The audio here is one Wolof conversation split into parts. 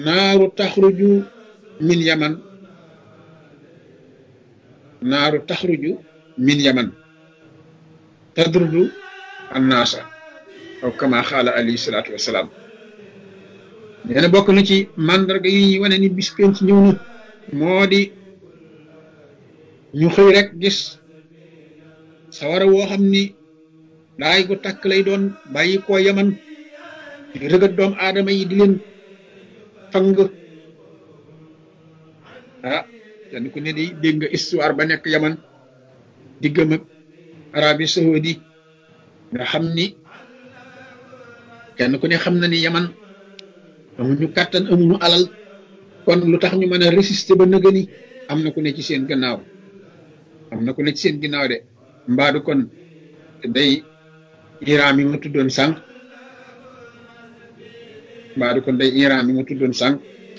naaru taxruju min yaman naaru taxruju min yaman tadrudu annaasa aw kama xaala alayhi salaatu wasalaam nee na bokk na ci màndarga yi ñuy wane ni bis penc ñëw na moo di ñu xëy rek gis sawara woo xam ni daay gu takk lay doon bàyyi koo yaman di rëgat doom aadama yi di leen fang ah kenn ku ne di dégg nga histoire ba nekk yaman diggam ak Arabie Saoudi nga xam ni kenn ku ne xam na ni yaman amuñu kàttan amuñu alal kon lu tax ñu mën a résister ba nëgëni am na ku ne ci seen gannaaw am na ku ne ci seen ginnaaw de mbaadu kon day Iran mi ma tuddoon sànq mbaadu kon day Iran mi ma tuddoon sànq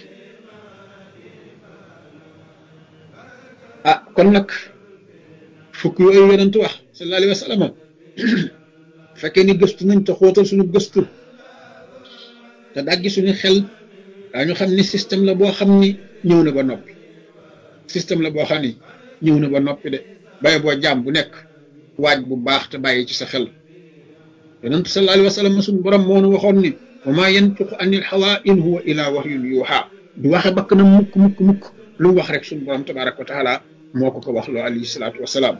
ah kon nag fukk yooyu yonent wax sallallahu alayhi wa sallam fekkee ni gëstu nañ te xóotal suñu gëstu te daggi suñu xel daañu xam ni système la boo xam ni ñëw na ba noppi système la boo xam ni ñëw na ba noppi de bàyyi boo jaam bu nekk waaj bu baax te bàyyi ci sa xel yonent sallallahu alayhi wa sallam suñu borom moo nu waxoon ni wa maa yantiqu anil hawaa in huwa illaa wahyun yuuhaa du waxe bakk na mukk mukk mukk lu mu wax rek suñu borom tabaaraka wa taala moo ko ko wax loo alayhi salaatu wa salaam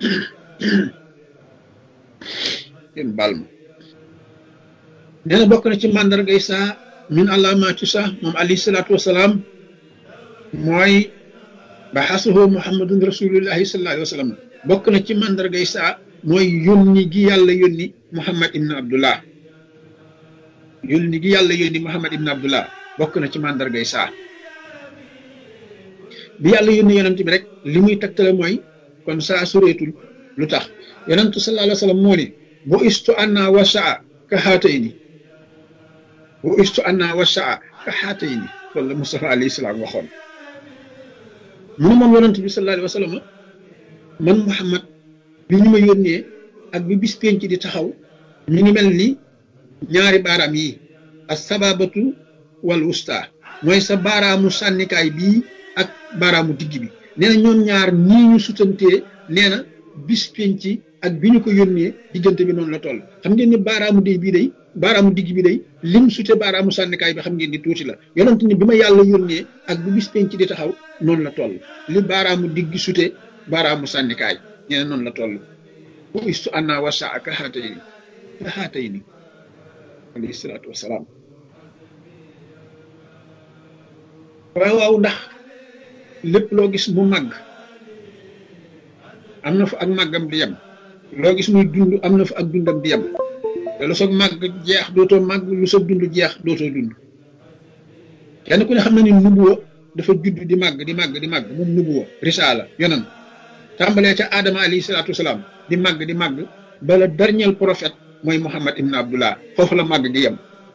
yéen baal ma nee na bokk na ci màndargay saa min alaamaati saa moom alayhi salaatu wa salaam mooy baxasuhu muhammadun rasulullahi sallallahu alayhi wa sallam bokk na ci màndargay saa mooy yónni gi yàlla yónni muhammad ibn abdullah yónni gi yàlla yónni muhammad ibn abdullah bokk na ci màndargay saa bi yàlla yónni yonent bi rek li muy tegtale mooy kon saa sureetul lu tax yonentu sallallahu alayhi wa sallam moo ni bu istu anna wa saa ka xaatayni bu istu anna wa saa ka xaatayni loolu la Mustafa alayhi salaam waxoon mu ne moom yonent bi sallallahu alayhi wa sallam man Muhammad bi ñu ma yónnee ak bi bis penc di taxaw ñu ngi mel ni ñaari baaraam yi as sababatu wal wusta mooy sa baaraamu sànnikaay bii ak baaraamu digg bi nee na ñoom ñaar nii ñu sutantee nee na bis penc ak bi ñu ko yónnee diggante bi noonu la toll xam ngeen ni baaraamu day bii day baaraamu digg bi day lim sute baaraamu sànnikaay bi xam ngeen ni tuuti la yonent ni bi ma yàlla yónnee ak bu bis penc di taxaw noonu la toll li baaraamu digg sute baaraamu sànnikaay nee na noonu la toll bu istu anna wasa ak xaatay ni ka xaatay ni alayhi salaatu wasalaam waaw waaw ndax lépp loo gis mu màgg am na fa ak màggam di yem loo gis muy dund am na fa ak dundam di yem te lu soog màgg jeex dootoo màgg lu soog dund jeex dootoo dund kenn ku ne xam na ni nubuwa dafa judd di màgg di màgg di màgg moom nubuwa risaala yonan tàmbalee ca Adama alayhi salaatu wasalaam di màgg di màgg bala dernier prophète mooy Muhammad ibn Abdullah foofu la màgg gi yem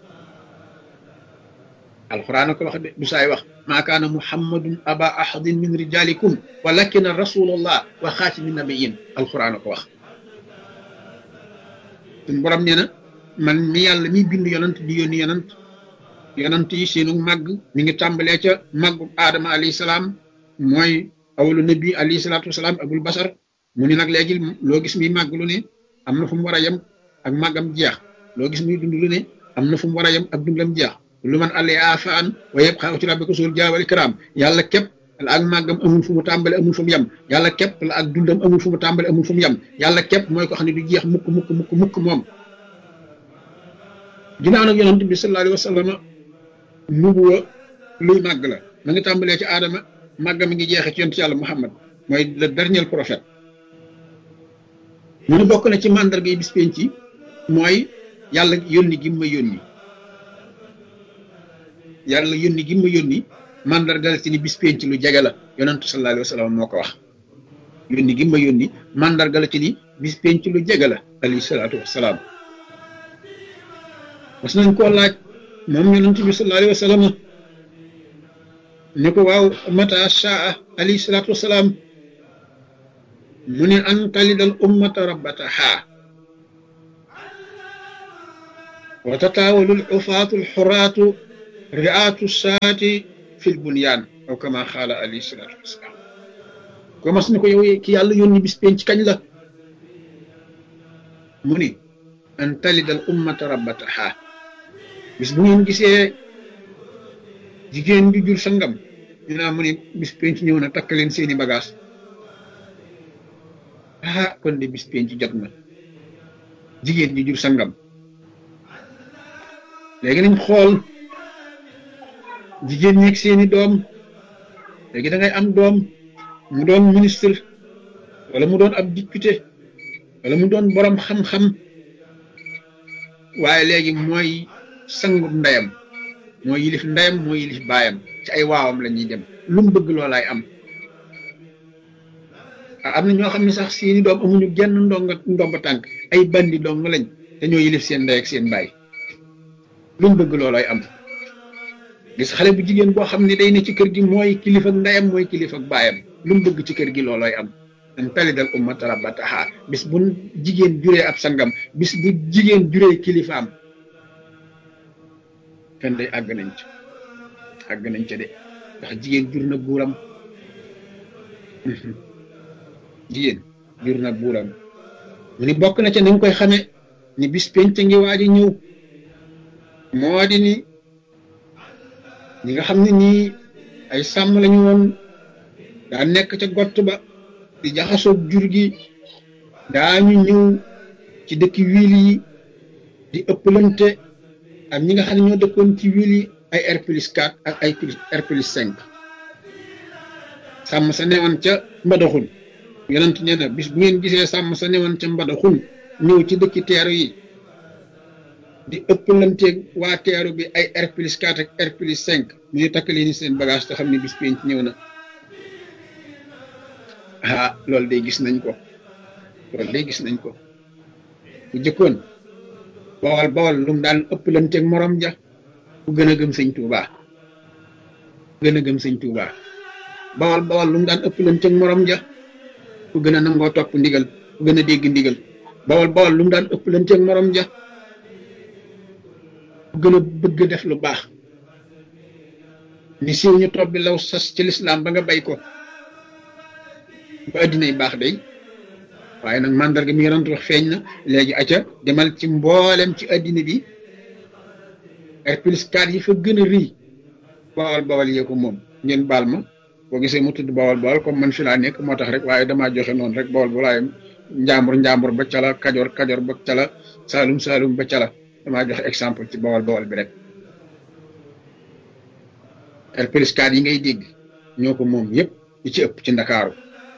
alquran ko wax de du saay wax maa kaana muhammadun aba ahadin min rijalikum walakina rasulallah wa xaatimi nabiyin alquran ko wax suñ borom nee na man mi yàlla mi bind yonant di yónni yonant yonant yi seenu màgg mi ngi tàmbalee ca màggu aadama alayhi salaam mooy awalu nabi alayhi salaatu wasalaam abul basar mu ni nag léegi loo gis muy màgg lu ne am na fu mu war a yem ak màggam jeex loo gis muy dund lu ne am na fu mu war a yem ak dundam jeex lu man àllee afaan wa yëpp xaw ci rabbika suul jaawal ikram yàlla képp la ak màggam amul fu mu tàmbale amul fu mu yem yàlla képp la ak dundam amul fu mu tàmbale amul fu mu yem yàlla képp mooy ko xam ne du jeex mukk mukk mukk mukk moom ginnaaw nag yonent bi sallallahu alayhi wa sallam nubuwa luy màgg la ma ngi tàmbalee ci aadama màggam mi ngi jeexee ci yonent yàlla muhammad mooy le dernier prophète mu ne bokk na ci màndarga yi bis penc ci mooy yàlla yónni gi ma yónni yàlla yónni gi ma yónni mandargal ci ni bis penc lu jege la yonentu sallallahu alayhi wa sallam moo ko wax yónni gi ma yónni mandargal ci ni bis penc lu jege la alayhi salaatu wasalaam mas nañ koo laaj moom yonent bi sallallahu alayhi wa sallam ne ko waaw mata shaa alayhi salaatu wasalaam mu ne an talidal ummata rabbataha wa tatawalul ufaatu alxuraatu riatu saati fil bunyaan aw kama xaala alayhi salaatu wasalaam ko mas ni ko yow ki yàlla yónni bis penc kañ la mu ni an talidal ummata rabbataha bis bu ngeen gisee jigéen bi jur sangam ñu naa mu ni bis penc ñëw na takk leen seeni bagage ah kon de bis penc jot na jigéen ji jur sangam léegi nañ xool jigéen ñeeg seeni doom léegi da ngay am doom mu doon ministre wala mu doon ab député wala mu doon borom xam-xam waaye léegi mooy sangub ndeyam mooy yilif ndeyam mooy yilif baayam ci ay waawam la ñuy dem lu mu bëgg loolaay am am na ñoo xam ne sax seeni doom amuñu genn ndonga ndomba tànk ay bandi dong lañ te ñoo yilif seen ndey ak seen baay lu mu bëgg loolooy am gis xale bu jigéen boo xam ne day ne ci kër gi mooy kilifa ak ndeyam mooy kilifa ak baayam lu mu bëgg ci kër gi loolooy am an talidal ummata rabbataha bis bu jigéen juree ab sangam bis bu jigéen juree kilifaam kan day àgg nañ ca àgg nañ ca de ndax jigéen jur na buuram jigéen jur na buuram mu ni bokk na ca ni nga koy xame ni bis penc ngi waaj a ñëw moo di ni ñi nga xam ne nii ay sàmm lañu woon daa nekk ca gott ba di jaxasoog jur gi daañu ñëw ci dëkki wiil yi di ëppalante ak ñi nga xam ne ñoo dëkkoon ci wiil yi ay R plus 4 ak ay R plus 5 sàmm sa newoon ca mbadaxun yonent nee na bis bu ngeen gisee sàmm sa newoon ca mbadaxun ñëw ci dëkki teeru yi di ëppalanteeg waa teeru bi ay R plus 4 ak R plus 5 mu ñu takk leen seen bagage te xam ne bis penc ñëw na ah loolu day gis nañ ko loolu day gis nañ ko bu jëkkoon bawal bawal lu mu daan ëppalanteeg morom ja ku gën a gëm sëñ Tuuba gën a gëm sëñ Tuuba bawal bawal lu mu daan ëppalanteeg morom ja ku gën a nangoo topp ndigal ku gën a dégg ndigal bawal bawal lu mu daan ëppalanteeg morom ja ku gën a bëgg def lu baax ni siiw ñu topp bi law sas ci lislaam ba nga bay ko ba addinay baax day waaye nag mandarga mi yonent wax feeñ na léegi aca demal ci mboolem ci addina bi ay plus 4 yi fa gën a rii bawal bawal yee ko moom ngeen baal ma boo gisee mu tudd bawal bawal comme man fi laa nekk moo tax rek waaye damaa joxe noonu rek bawal balaaye njàmbur njàmbur ba cala kajoor kajoor ba cala saalum saalum ba cala damaa joxe exemple ci bawal bawal bi rek ay plus 4 yi ngay dégg ñoo ko moom yépp yi ci ëpp ci ndakaaru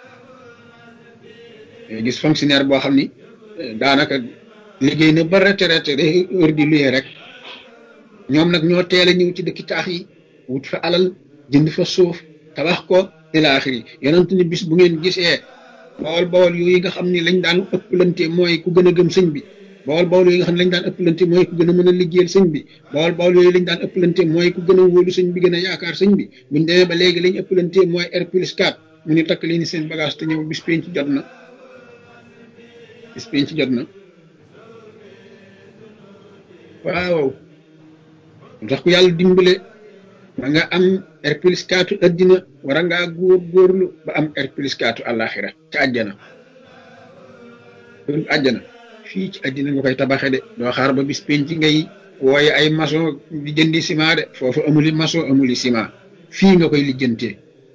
gis fonctionnaire boo xam ni daanaka liggéey na ba retraité day heure di luyee rek ñoom nag ñoo teel a ñëw ci dëkki taax yi wut fa alal jënd fa suuf tabax ko ila axiri yonent ni bis bu ngeen gisee bawol bawol yooyu nga xam ni lañ daan ëpplante mooy ku gën a gëm sëñ bi bawol bawol yooyu nga xam ne lañ daan ëpplante mooy ku gën a mën a liggéeyal sëñ bi bawol bawol yooyu lañ daan ëpplante mooy ku gën a wóolu sëñ bi gën a yaakaar sëñ bi buñ demee ba léegi lañ ëpplante mooy R plus 4 mu ni takk leen seen bagage te ñëw bis penc jot na bis penc jot na waaw ndax ku yàlla dimbale ba nga am R plus 4 addina war a ngaa góor góorlu ba am R plus 4 àllaaxira ca àjjana loolu àjjana fii ci addina nga koy tabaxe de doo xaar ba bis penc ngay wooye ay maçon di jëndi ciment de foofu amuli maçon amuli ciment fii nga koy lijjantee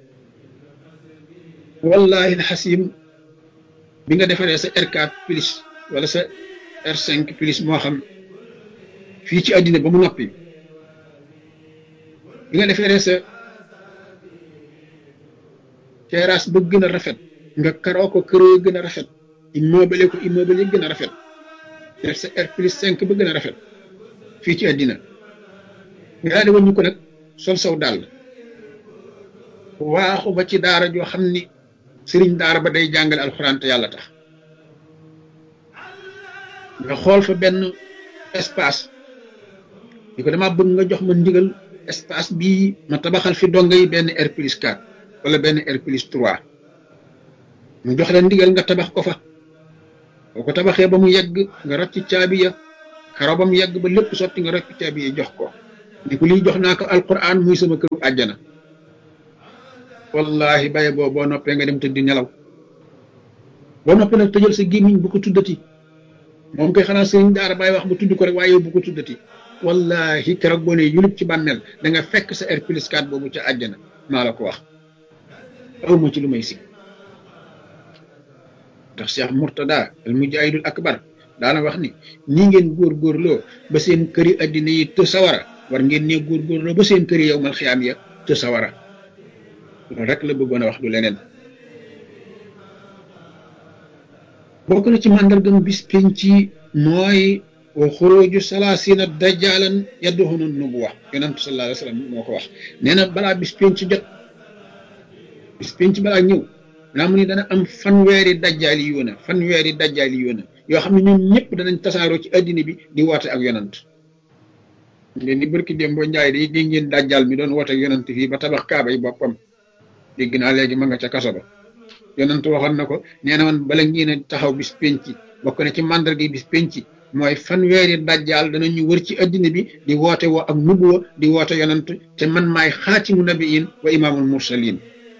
wallahi xasim bi nga defaree sa R4 plus wala sa R5 plus moo xam fii ci àddina ba mu noppi bi nga defaree sa terrasse ba gën a rafet nga karoo ko këroo gën a rafet immeuble ko immeuble yi gën a rafet def sa R plus 5 ba gën a rafet fii ci àddina nga daal di wàññi ko nag sol saw dàll waaxu ba ci daara joo xam ni sëriñ daara ba day jàngale alxuraan te yàlla tax nga xool fa benn espace di ko dama bëgg nga jox ma ndigal espace bii ma tabaxal fi donga yi benn R plus 4 wala benn R plus 3 mu jox la ndigal nga tabax ko fa boo ko tabaxee ba mu yegg nga rocc caabi ya karo ba mu yegg ba lépp sotti nga rocc caabi ya jox ko ni ko lii jox naa ko alquran muy sama këru àjjana wallahi baye boo boo noppee nga dem tëddi nelaw boo noppee nag tëjal sa gémmiñ bu ko tuddati moom koy xanaa sëriñ daara bàyyi wax ba tudd ko rek waaye yow bu ko tuddati wallahi keroog boo ne yulub ci bàmmeel da nga fekk sa R plus 4 boobu ca àjjana maa la ko wax aw ma ci lu may si ndax Cheikh Mourtada al mujahidul akbar daana wax ni nii ngeen góorgóorloo ba seen këri addina yi të sawara war ngeen ne góorgóorloo ba seen këri yow mal xiyaam ya të sawara loolu rek la bëggoon a wax du leneen bokk na ci màndargam bis penc mooy wa xuruju salaasina dajaalan yadduxunu nubuwa yonentu sallallahu alayhi wa sallam moo ko wax nee na balaa bis penc jot bis penc balaa ñëw naa mu ni dana am fanweeri dajjaali yoona fanweeri dajjaali yoona yoo xam ne ñoom ñëpp danañ tasaaroo ci addina bi di woote ak yonant ngeen ni barki dem boo njaay day dégg ngeen dajjaal mi doon woote ak yonant fii ba tabax kaaba yi boppam dégg naa léegi ma nga ca kaso ba yonant waxoon na ko nee na woon bala ngeen a taxaw bis penc bokk na ci màndarga bis penc mooy fanweeri dajjaal danañu wër ci addina bi di woote woo ak nubuwa di woote yonant te man maay xaatimu nabiin wa imaamul mursalin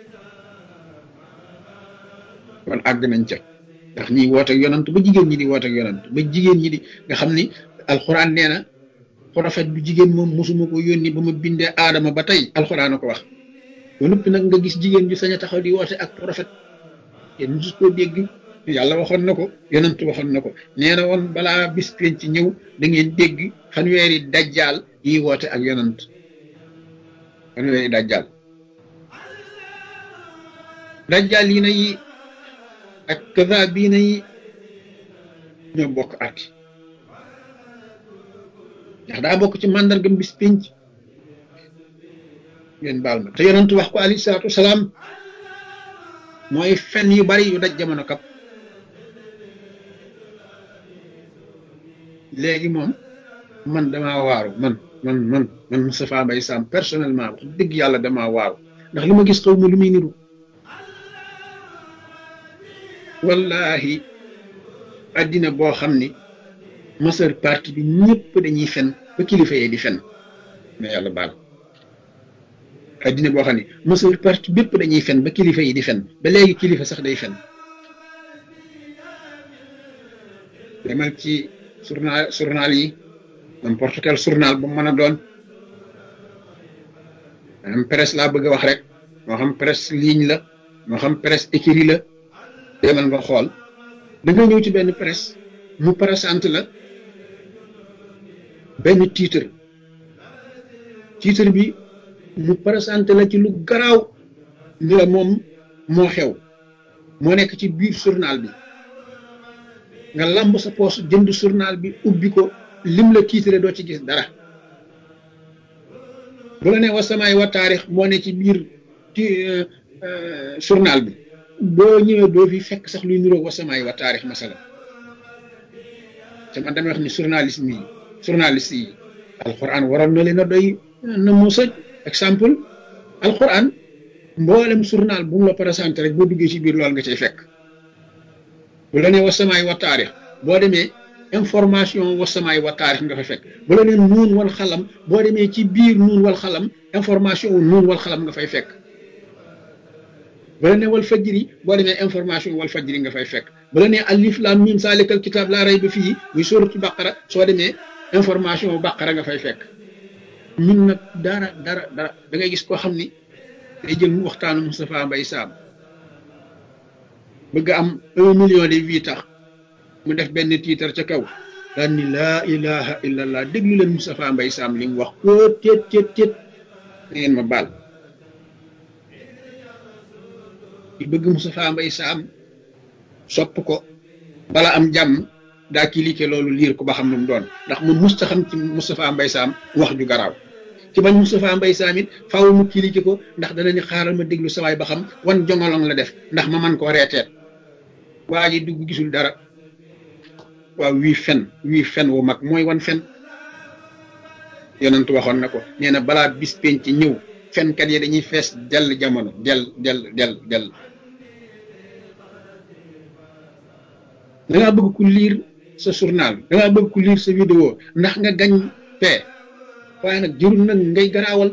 kon àgg nañ ca ndax ñi woote ak yonant ba jigéen ñi di woote ak yonant ba jigéen ñi di nga xam ni alxuraan nee na prophète bu jigéen moom mosuma ko yónni ba ma bindee aadama ba tey alxuraan a ko wax ba noppi nag nga gis jigéen ju sañ a taxaw di woote ak prophète yéen mosu koo dégg yàlla waxoon na ko yonant waxoon na ko nee na woon balaa bis penc ci ñëw da ngeen dégg fanweeri dajjaal yi woote ak yonant fanweeri dajjaal dajjaal yi na yi ak kaza bii na yi ñoo bokk arti ndax daa bokk ci màndargam bis pénc ngeen baal ma te yonent wax ko alayhi salaatu wasalaam mooy fen yu bari yu daj jamono kap léegi moom man damaa waaru man man man man Moustapha Mbaye Sam personnellement wax dëgg yàlla damaa waaru ndax li ma gis xaw ma lu muy niru wallahi addina boo xam ni majeure partie bi ñëpp dañuy fen ba kilifa yee di fen mais yàlla baal addina boo xam ni majeure partie bépp dañuy fen ba kilifa yi di fen ba léegi kilifa sax day fen demal ci journal journal yi n'importe quel journal bu mën a doon am presse laa bëgg a wax rek moo xam presse ligne la moo xam presse écrit la demal nga xool da nga ñëw ci benn presse mu présente la benn titre titre bi mu présente la ci lu garaaw ni la moom moo xew moo nekk ci biir journal bi nga lamb sa poos jënd journal bi ubbi ko lim la titre doo ci gis dara bu la ne wa samaay wa taarix moo ne ci biir ci journal bi boo ñëwee doo fi fekk sax luy niroog wasamaay wa taarix masala te man damay wax ni journalisme yi journaliste yi alquran waroon na leen a doy na mu sëj exemple alquran mboolem journal bu mu la présenté rek boo duggee ci biir loolu nga cay fekk bu la nee wasamaay wa taarix boo demee information wasamaay wa taarix nga fa fekk bu la nee nuun wal xalam boo demee ci biir nuun wal xalam information wu nuun wal xalam nga fay fekk bala ne wal fajri boo demee information wal fajri nga fay fekk bala ne alif lam mim salikal kitab laa rayba fii muy sóoratu baqara soo demee information baqara nga fay fekk ñun nag dara dara dara da ngay gis koo xam ni day jël mu waxtaanu Moustapha Mbaye Sam bëgg am un million de vues tax mu def benn tiitar ca kaw daan ni laa ilaha illallah déglu leen Moustapha Mbaye Sam li mu wax ko téet téet téet da ngeen ma baal di bëgg Moustapha Mbaye Sam sopp ko bala am jàmm daa cliquer loolu liir ko ba xam lu mu doon ndax mu musta xam ci Moustapha Mbaye Sam wax ju garaaw ci bañ Moustapha Mbaye Sam it faaw mu cliquer ko ndax dana ni xaaral ma déglu sawaay ba xam wan jongolong la def ndax ma man koo reeteet waa ji dugg gisul dara waaw wii fen wii fen wu mag mooy wan fen yonent waxoon na ko nee na balaa bis penc ñëw fenkat yi dañuy fees dell jamono dell dell dell dell da ngaa bëgg ku liir sa journal da ngaa bëgg ku liir sa vidéo ndax nga gañ paie waaye nag jërul nag ngay garaawal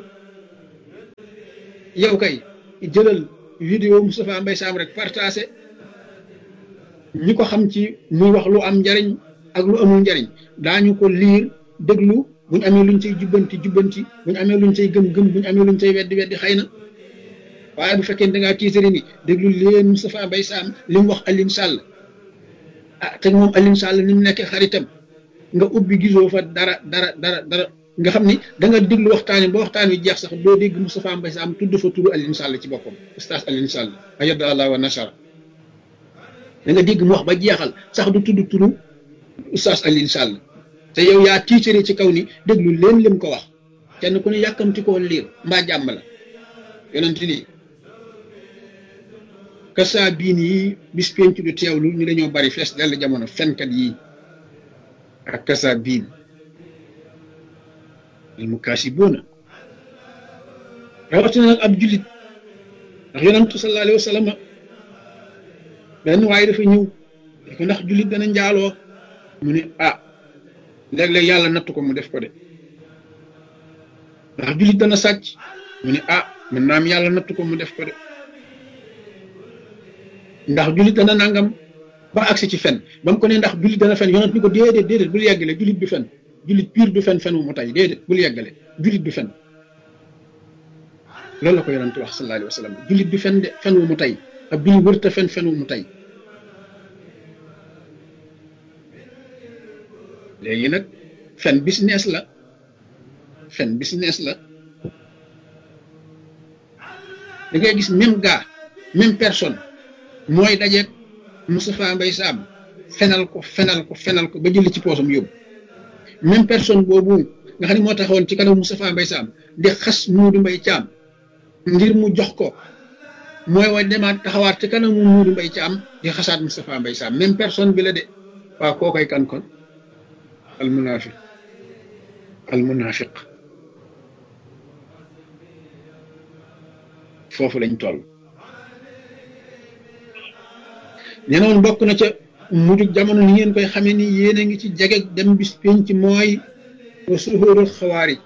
yow kay jëlal vidéo Moustapha Mbaye Sam rek partagé ñi ko xam ci muy wax lu am njariñ ak lu amul njariñ daañu ko liir déglu buñ amee luñ cay jubbanti jubbanti buñ amee luñ cay gëm-gëm buñ amee luñ cay weddi weddi xëy na waaye bu fekkee da ngaa tiitari ni déglu leen Moustapha Mbaye Sam li mu wax Alioune Sall ah te moom Alioune Sall ni mu nekkee xaritam nga ubbi gisoo fa dara dara dara dara nga xam ni da nga déglu waxtaan wi ba waxtaan wi jeex sax doo dégg Moustapha Mbaye Sam tudd fa turu Alioune Sall ci boppam ustaas Alioune Sall ayada allah wa nasara da nga dégg mu wax ba jeexal sax du tudd turu ustaas Alioune Sall te yow yaa tiitari ci kaw ni déglu leen lim ko wax kenn ku ne yàkkamti koo liir mbaa jàmm la yonent nii kasa biin yi bis penc du teewlu ñu dañoo bari fees dell jamono fenkat yi ak kasa biin al mukaasibuuna rawatina nag ab jullit ndax yonantu sallallahu alayhi wa sallam benn waaye dafa ñëw ko ndax jullit dana njaaloo mu ne ah léeg-léeg yàlla nattu ko mu def ko de ndax jullit dana sàcc mu ne ah mën naa am yàlla nattu ko mu def ko de ndax jullit dana nangam ba agsi ci fen ba mu ko ne ndax jullit dana fen yonent ni ko déedéet déedéet bul yeggale jullit du fen jullit pire du fen fen wu mu tay déedéet bul yeggale jullit du fen loolu la ko yonent wax sallallahu alayhi wa sallam jullit du fen de fen wu mu tay ab jullit wërta fen fen wu mu tay léegi nag fen business la fen business la da ngay gis même gars même personne mooy dajeeg Moustapha Mbaye Sam fenal ko fenal ko fenal ko ba jëli ci poosam yóbbu même personne boobu nga xam ne moo taxawoon ci kanam Moustapha Mbaye Sam di xas Muudu Mbaye Caam ngir mu jox ko mooy wa demaat taxawaat ci kanamu Muudu Mbaye Caam di xasaat Moustapha Mbaye Sam même personne bi la de waaw koo koy kan kon al munafiq al munafiq foofu lañ toll nee woon bokk na ca mujug jamono ni ngeen koy xamee ni yéen a ngi ci jege dem bis penc mooy wa suhurul xawaarij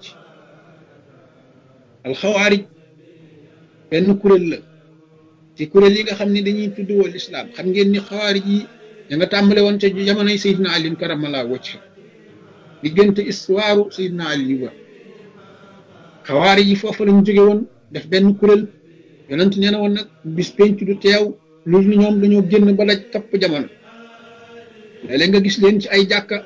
al xawaarij benn kuréel la ci kuréel yi nga xam ne dañuy tudd wal islaam xam ngeen ni xawaarij yi da nga tàmbale woon ca jamonoy Seydina Ali karamallahu wajha diggante histoire Seydina Ali ba xawaarij yi foofu lañ jóge woon def benn kuréel yonent nee na woon nag bis penc du teew loolu ni ñoom dañoo génn ba daj kapp jamono léeg-léeg nga gis leen ci ay jàkka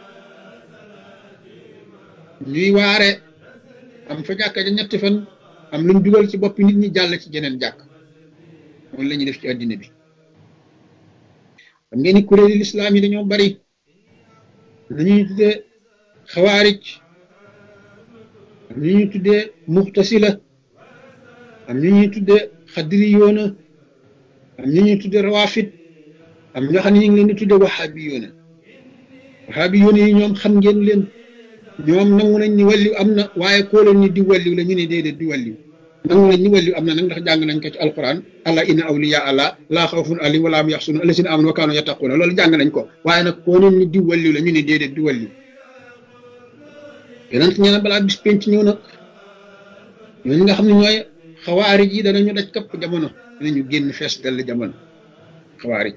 ñuy waare am fa jàkka ja ñetti fan am luñ dugal ci boppi nit ñi jàll ci jeneen jàkk moom la ñuy def ci àddina bi xam ngeen ni kuréeli lislaam yi dañoo bari nañuy tuddee xawaarij am ñu ñuy tuddee muxtasila am ñu ñuy tuddee xadiri yoona am ñu ñuy tuddee rawafit am ñoo xam ne ñu ngi leen di tuddee waxaabi yoona waxaabi yoona yi ñoom xam ngeen leen ñoom nangu nañ ni wàlliw am na waaye koo leen ni di wàlliw la ñu ne déedéet di wàlliw nangu nañ ni wàlliw am na nag ndax jàng nañ ko ci alquran allah inna awliya allah laa xawfun alayhim wa laa hum yaxsunun allazina amanu wa kaanu yattaquuna loolu jàng nañ ko waaye nag koo leen ni di wàlliw la ñu ne déedéet di wàlliw yonent ñee na balaa bis penc ñëw nag ñooñu nga xam ne ñooy xawaarij yi danañu daj kapp jamono danañu génn fees dell jamono xawaarij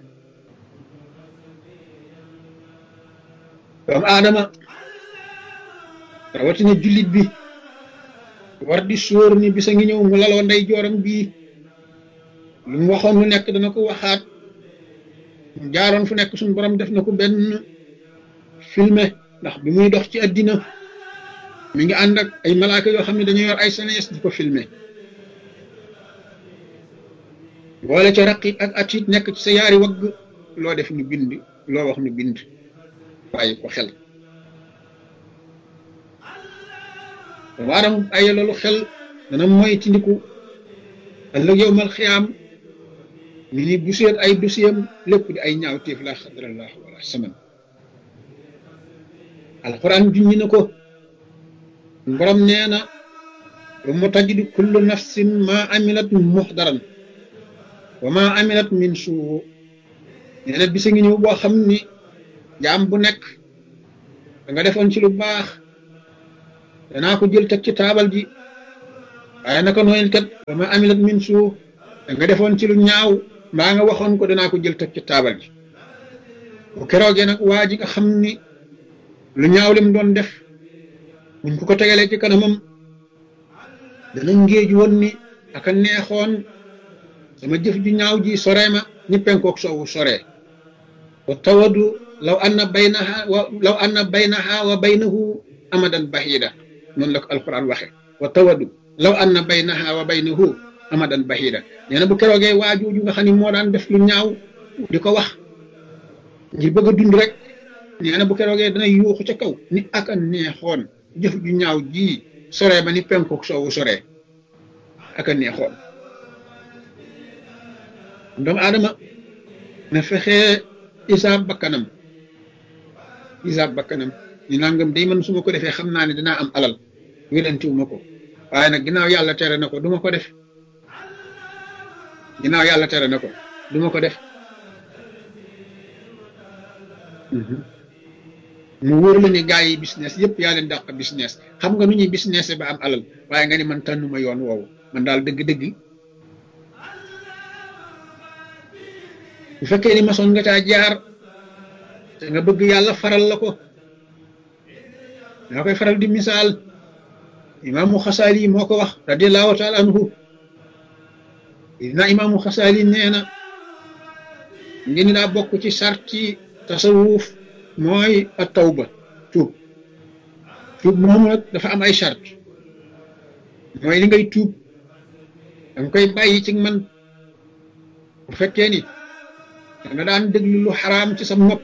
doomu aadama rawatina jullit bi war di sóor ni bisa ngi ñëw mu laloo ndey jooram bii lu mu waxoon lu nekk dana ko waxaat mu jaaroon fu nekk suñu borom def na ko benn filmé ndax bi muy dox ci àddina mi ngi ànd ak ay malaaka yoo xam ne dañu yor ay senes di ko filmé boole ca raqit ak atit nekk ci sa yaari wagg loo def ñu bind loo wax ñu bind bàyyi ko xel waaram ay loolu xel dana moy tindiku ëllëg yow mal xiyaam ñu ni bu seet ay dossier lépp di ay ñaawteef la xadrallah wala saman alquran junñi na ko borom nee na wa mu tajidu kullu nafsin ma amilat muxdaran wa ma amilat min suu nee na bisa ngi ñëw boo xam ni jaam bu nekk da nga defoon ci lu baax danaa ko jël teg ci taabal ji waaye naka nooyel kat ba ma amilat min suu da nga defoon ci lu ñaaw mbaa nga waxoon ko danaa ko jël teg ci taabal ji bu keroogee nag waa ji nga xam ni lu ñaaw lim doon def buñ ko ko tegalee ci kanamam dana ngéeju woon ni aka neexoon sama jëf ju ñaaw ji sore ma ni penkook soowu sore wa tawadu law anna baynaha wa law anna baynaha wa baynahu amadan bahida noonu la ko alquran waxe wa tawadu law anna baynaha wa baynahu amadan bahida nee na bu keroogee waajooju nga xam ne moo daan def lu ñaaw di ko wax ngir bëgg a dund rek nee na bu keroogee dana yuuxu ca kaw ni aka neexoon jëf ju ñaaw ji sore ba ni penkook soowu sore aka neexoon doomu aadama na fexe isaab bakkanam isaab bakkanam ñu nangam day man su ma ko defee xam naa ne dinaa am alal wérantiwu ma ko waaye nag ginnaaw yàlla tere na ko du ma ko def ginnaaw yàlla tere na ko du ma ko def mu wóor la ni gars yi business yëpp yaa leen dàq business xam nga nu ñuy business ba am alal waaye nga ni man tànnuma yoon woowu man daal dëgg-dëgg bu fekkee ni masoon nga caa jaar te nga bëgg yàlla faral la ko daa koy faral di misaal imaamu xasaali moo ko wax radiallahu taala anhu dina imaamu xasaali nee na ngi ni daa bokk ci sarti tasawuf mooy a tawba tuub tuub moomu nag dafa am ay sart mooy li ngay tuub danga koy bàyyi ci man bu fekkee ni danga daan déglu lu xaraam ci sa nopp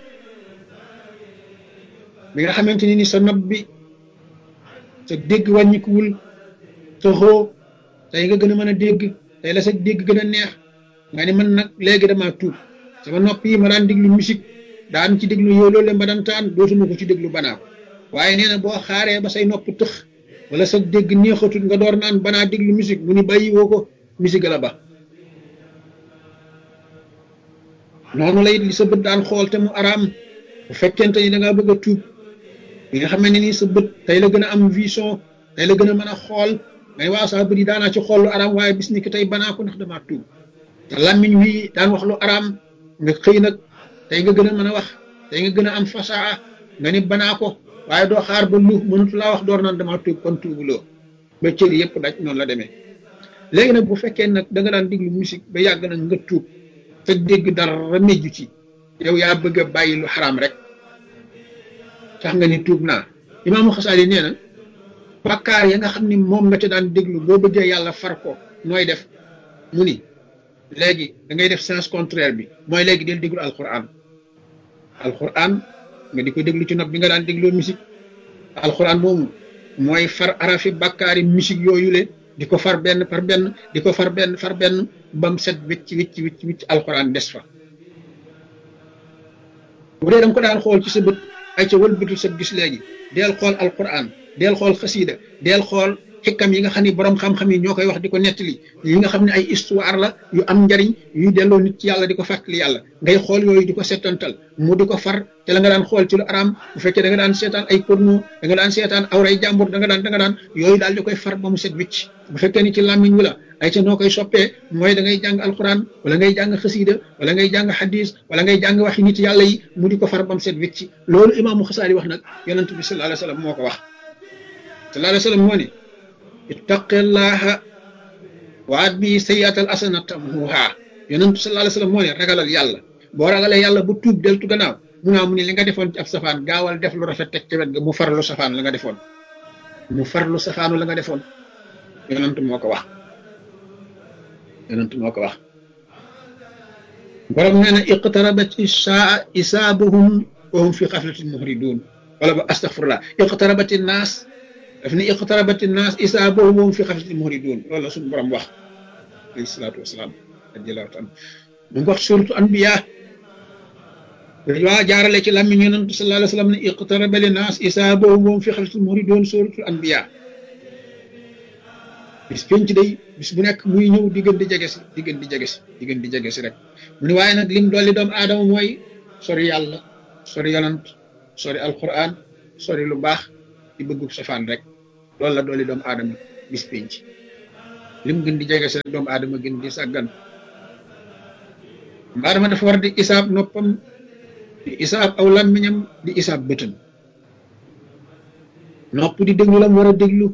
bi nga xamante ni ni sa nopp bi sa dégg wàññikuwul sa xoo tey nga gën a mën a dégg tey la sa dégg gën a neex nga ni man nag léegi dama tuub sama nopp yi ma daan déglu musique daan ci déglu yow loolu ma daan taan dootuma ko ci déglu banaa ko waaye nee na boo xaaree ba say nopp tëx wala sa dégg neexatul nga door naan banaa déglu musique mu ni bàyyi woo ko musique la ba noonu lay li sa bët daan xool te mu araam bu fekkente ni da ngaa bëgg a tuub bi nga xam ne nii sa bët tey la gën a am vision tey la gën a mën a xool ngay waa saa bët yi daanaa ci xool lu araam waaye bis ni ki tey banaa ko ndax damaa tuub te làmmiñ wi daan wax lu araam nga xëy nag tey nga gën a mën a wax tey nga gën a am fasaa nga ni banaa ko waaye doo xaar ba lu mënut laa wax door naan damaa tuub kon tuubuloo ba cër yëpp daj noonu la demee léegi nag bu fekkee nag da nga daan déglu musique ba yàgg nag nga tuub te dégg dara mejju ci yow yaa bëgg a bàyyi lu xaraam rek tax nga ni tuub naa imaamu xasaali nee na bàkkaar ya nga xam ni moom nga ca daan déglu boo bëggee yàlla far ko nooy def mu ni léegi da ngay def sens contraire bi mooy léegi del déglu alquran alquran nga di ko déglu ci nopp bi nga daan dégloo musique alquran moomu mooy far arafi bàkkaari musique yooyu le di ko far benn par benn di ko far benn far benn bam set wicc wicc wicc wicc alquran des fa bu dee da nga ko daan xool ci sa bët ay ca wëlbatul sa gis léegi deel xool alquran deel xool xasiida deel xool xikkam yi nga xam ne borom xam-xam yi ñoo koy wax di ko nettali yi nga xam ne ay histoire la yu am njariñ yuy delloo nit ci yàlla di ko fàttali yàlla ngay xool yooyu di ko settantal mu di ko far te la nga daan xool ci lu araam bu fekkee da nga daan seetaan ay porno da nga daan seetaan awray jàmbur da nga daan da nga daan yooyu daal di koy far ba mu set wicc bu fekkee ni ci làmmiñ wi la ay ca noo koy soppee mooy da ngay jàng alquran wala ngay jàng xasiida wala ngay jàng hadis wala ngay jàng waxi nit yàlla yi mu di ko far ba mu set wicc loolu imaamu xasaali wax nag yonent bi sallallahu alayhi wa sallam moo ko wax sallallahu alayhi wa sallam moo ne ittaqillaha waat bi sayyatal asana tamhuha yonentu sallallahu alayhi wasallam moo ne ragalal yàlla boo ragalee yàlla bu tuub deltu gannaaw mu naa mu ne li nga defoon ci ab safaan gaawal def lu rafet teg ci wet ga mu farlu safaan la nga defoon mu farlu safaanu la nga defoon yonentu moo ko wax yonentu moo ko wax borom nee na iqtarabat isaa isaabuhum wa hum fi xaflatin muhridun wala ba astaghfirullah iqtarabat naas daf ne iqtarabati naas isaa boobu moom fi xaflati muridun loolu la suñu borom wax alayhi salaatu wasalaam radiallahu taala mu ngi wax suratu anbiya waa jaarale ci làmmiñ yonent sallallahu alayhi wa sallam ne iqtaraba li naas isaa boobu moom fi xaflati muridun suratu anbiya bis penc day bis bu nekk muy ñëw di gën di jege si di gën di jege si di gën di jege si rek mu ne waaye nag lim dolli doomu aadama mooy sori yàlla sori yonent sori alquran sori lu baax di bëggu safaan rek loolu la dooli doomu aadama bis penc lim gën di jege si doomu aadama gën di sàggan doomu aadama dafa war di isaab noppam di isaab aw làmmiñam di isaab bëtam nopp di déglu la mu war a déglu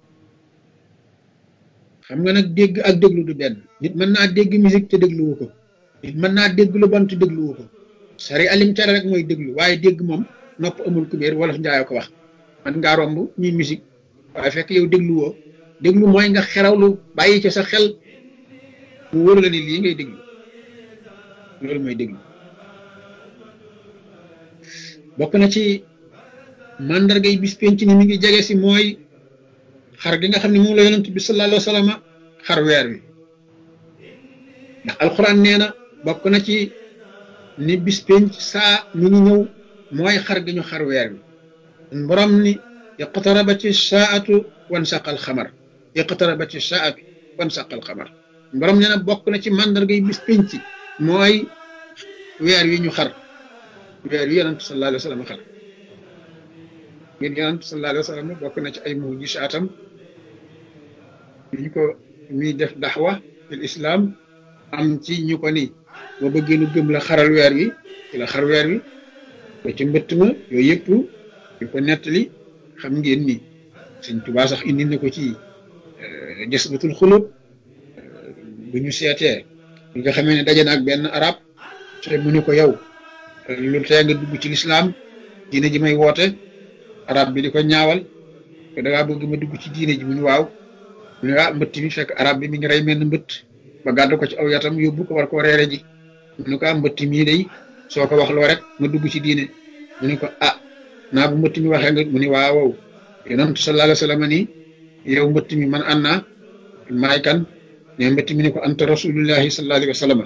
xam nga nag dégg ak déglu du benn nit mën naa dégg musique te dégluwu ko nit mën naa dégg lu bon te dégluwu ko sari alim tere rek mooy déglu waaye dégg moom nopp amul kubéer wolof njaayoo ko wax man ngaa romb ñuy musique waaye fekk yow dégluwoo déglu mooy nga xerawlu bàyyi ci sa xel mu wóor la ni lii ngay déglu loolu mooy déglu bokk na ci mandargay bis penc ni mi ngi jege si mooy xar gi nga xam ne moom la yonent bi sallallahu alayhi wa sallam xar weer wi ndax alxuraan nee na bokk na ci ni bis penc saa mi ngi ñëw mooy xar gi ñu xar weer wi borom ni iqtarabati saatu wan saqal xamar iqtarabati saatu wan saqal xamar borom nee na bokk na ci mandargay bis penc mooy weer wi ñu xar weer wi yonent sallallahu alayhi wa sallam xar ngeen yonent sallallahu alayhi wa sallam bokk na ci ay mujisaatam ñu ko muy def daxwa fil islam am ci ñu ko ni boo bëggee nu gëm la xaral weer wi ci la xar weer wi ba ci mbëtt ma yooyu yëpp yu ko nettali xam ngeen ni sëñ Tuubaa sax indi na ko ci jësbatul xulub bu ñu seetee bi nga xamee ne daje na ak benn arab te mu ne ko yow lu tee nga dugg ci lislaam diine ji may woote arab bi di ko ñaawal ko da ngaa bëgg ma dugg ci diine ji mu ñu waaw mu ne ah mbëtt mi fekk arab bi mi ngi rey mel ni mbëtt ba gàddu ko ci aw yatam yóbbu ko war koo reere ji mu ne ko ah mbëtt mii day soo ko wax loo rek ma dugg ci diine mu ne ko ah naa bu mbëtt mi waxee nga mu ne waaw wow yonent sallallahu alayhi wa sallam ni yow mbëtt mi man an naa maay kan ne mbëtt mi ne ko anta rasulullahi sallallahu alayhi wa sallam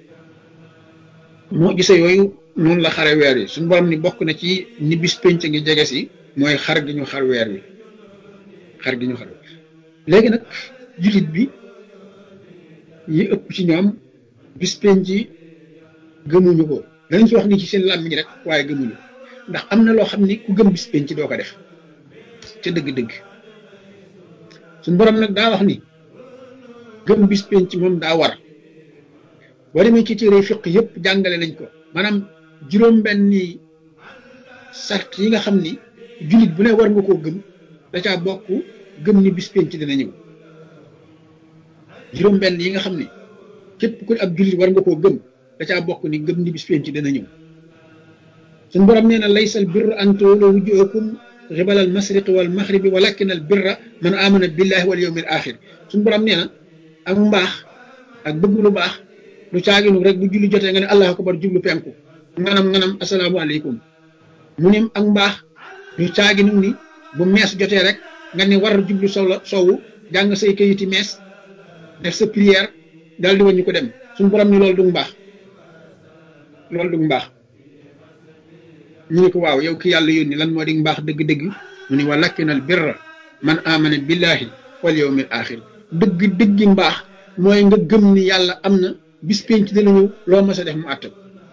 moo gisee yooyu noonu la xare weer yi suñu borom ni bokk na ci ni bis penc ngi jege si mooy xar gi ñu xar weer wi xar gi ñu xar léegi nag jullit bi yi ëpp ci ñoom bis penc yi gëmuñu ko danañ si wax ni ci seen làmmiñ rek waaye gëmuñu ndax am na loo xam ni ku gëm bis penc doo ko def ca dëgg-dëgg suñu borom nag daa wax ni gëm bis penc moom daa war boo demee ci téere fiq yëpp jàngale nañ ko maanaam juróom-benni sart yi nga xam ni jullit bu ne war nga koo gëm da caa bokk gëm ni bis penc dina ñëw juróom-benn yi nga xam ni képp ku ab jullit war nga koo gëm da caa bokk ni gëm ni bis penc dina ñëw suñu borom nee na laysa al birra an tuwallu wujuhakum qibala al mashriqi wal maghribi walakin al birra man amana billahi wal yawmil axir suñu borom nee na ak mbaax ak bëgg lu baax lu caaginu rek bu julli jotee nga ne allahu akbar jublu penku nganam nganam asalaamaaleykum mu ne ak mbaax lu caaginu ni bu mees jotee rek nga ne war jublu sow la sowu jàng say kayiti mees def sa prière daal di wañu ko dem suñu borom ni loolu du mbaax loolu du mbaax ñu ne ko waaw yow ki yàlla yónni lan moo di mbaax dëgg-dëgg mu ne walakinal birra man amana billahi wal yawmil axir dëgg dëggi mbaax mooy nga gëm ni yàlla am na bis penc dina ñëw loo mas a def mu àtt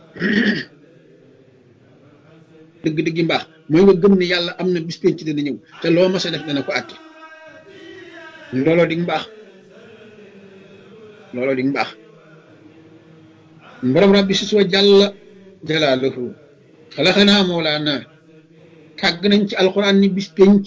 dëgg dëggi mbaax mooy nga gëm ni yàlla am na bis penc dina ñëw te loo mas a def dana ko àtt looloo di mbaax looloo di mbaax borom rabbi si soo jàll jalaaluhu xalaxanaa mawlaana kàgg nañ ci alxuraan ni bis penc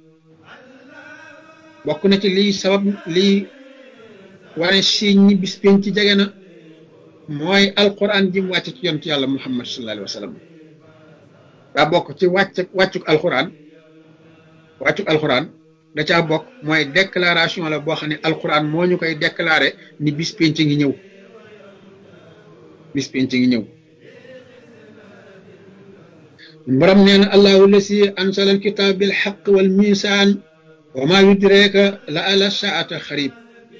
bokk na ci liy sabab liy wane siiñ ñi bis penc jege na mooy alquran ji mu wàcc ci yonent yàlla muhammad sallallahu alayhi wa sallam daa bokk ci wàcc wàccuk alquran wàccuk alquran da caa bokk mooy déclaration la boo xam ne alquran moo ñu koy déclaré ni bis penc ngi ñëw bis penc ngi ñëw borom nee na allahu lasi ansala alkitab bil xaq wal misaan wa ma yudreka la ala saata xarib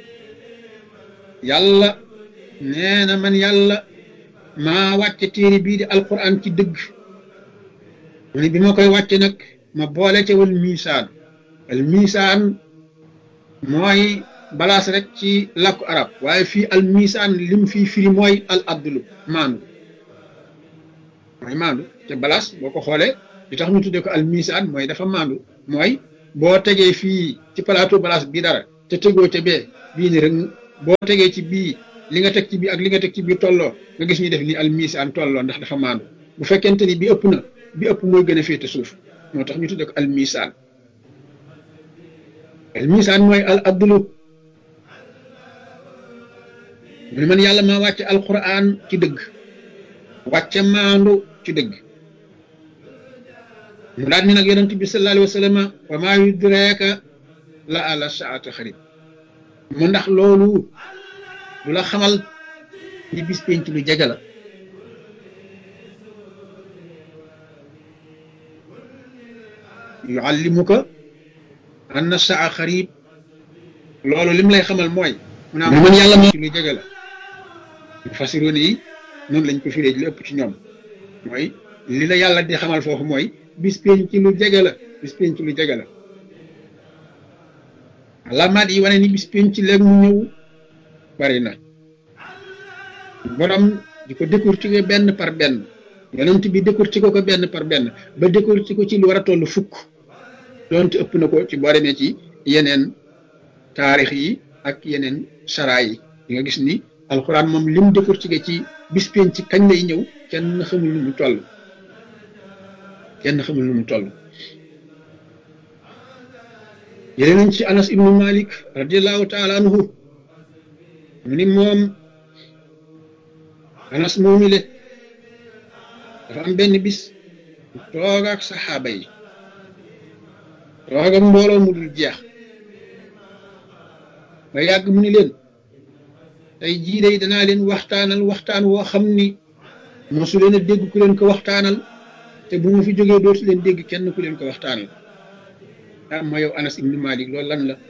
yàlla nee na man yàlla maa wàcce téere bii di alquran ci dëgg mu ne bi ma koy wàcce nag ma boole ca wal misaan al misaan mooy balaas rek ci làkku arab waaye fii al misaan lim fii firi mooy al abdulu maandu mooy maandu te balaas boo ko xoolee li tax ñu tuddee ko al misaan mooy dafa maandu mooy boo tegee fii ci plateau balance bii dara te tegoo ca bee bii ni rek boo tegee ci bii li nga teg ci bii ak li nga teg ci bii tolloo nga gis ñu def ni al misaan tolloo ndax dafa maandu bu fekkente ni bi ëpp na bi ëpp mooy gën a féete suuf moo tax ñu tudde ko al misaan al misaan mooy al adlu mu ne man yàlla maa wàcce alquran ci dëgg wàcce maandu ci dëgg mu daal ni nag yonent bi sallallahu alayhi wa sallam wa maa yudreeka la ala saata xarib mu ndax loolu du la xamal ni bis penc lu jege la yuallimuka anna saa xarib loolu lim lay xamal mooy mu naa man yàlla moo lu jege la fasiroon yi noonu lañ ko firee li ëpp ci ñoom mooy li la yàlla di xamal foofu mooy bis penc lu jege la bis penc lu jege la alaamaat yi wane ni bis penc léegi mu ñëw bari na borom di ko décortiquer benn par benn yonent bi décortiquer ko benn par benn ba décortiquer ko ci lu war a toll fukk doonte ëpp na ko ci boo demee ci yeneen taarix yi ak yeneen sara yi di nga gis ni alxuraan moom lim décortiquer ci bis penc kañ lay ñëw kenn xamul nu mu toll kenn xamul nu mu toll jëlee nañ ci anas ibnu malik radiallahu taala anhu mu ni moom anas moomi le dafa am benn bis toog ak saxaaba yi toog ak mbooloo mu dul jeex ba yàgg mu ni leen tey jii day danaa leen waxtaanal waxtaan woo xam ni mosu leen a dégg ku leen ko waxtaanal te bu ma fi jógee dootu leen dégg kenn ku leen ko waxtaanal ah ma yow anas ibnu malik loolu lan la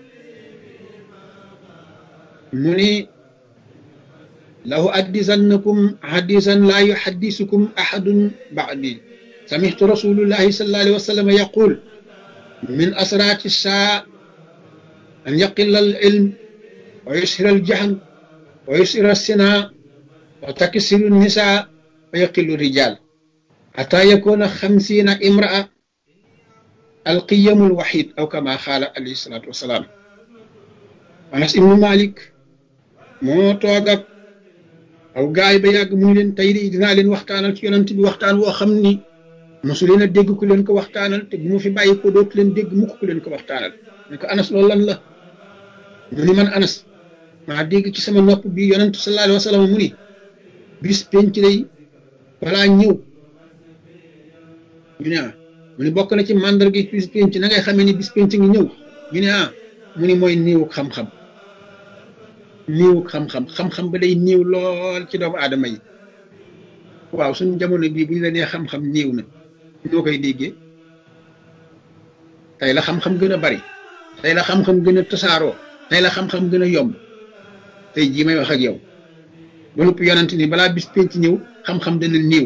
mu ni lahu addisannakum hadisan laa yuhaddisukum ahadun ba'di samihtu rasulullahi sallallahu alayhi wa sallam yaqul min asraati saa an yaqilla al ilm wa yushira al jahl wa yushira sina wa taksiru nisa wa yaqillu rijal حتى يكون خمسين امرأة القيم الوحيد أو كما قال عليه الصلاة والسلام أنس ابن مالك moo toog ak aw gaay ba yàgg mu ni leen tey de dinaa leen waxtaanal ci yonent bi waxtaan woo xam ni mosu leen a dégg ku leen ko waxtaanal te bu ma fi bàyyi ko dootu leen dégg mukk ku leen ko waxtaanal ne ko anas loolu lan la mu ni man anas maa dégg ci sama nopp bi yonent sallallahu alayhi wa sallam mu ni bis penc lay balaa ñëw ñu ne ah mu ni bokk na ci màndarga bis penc na ngay xamee ni bis penc ngi ñëw ñu ne ah mu ni mooy néewu xam-xam néewu xam-xam xam-xam ba day néew lool ci doomu aadama yi waaw suñu jamono bii bu ñu la nee xam-xam néew na ñoo koy déggee tey la xam-xam gën a bari tey la xam-xam gën a tasaaroo tey la xam-xam gën a yomb tey jii may wax ak yow ba noppi yonent ni balaa bis penc ñëw xam-xam dana néew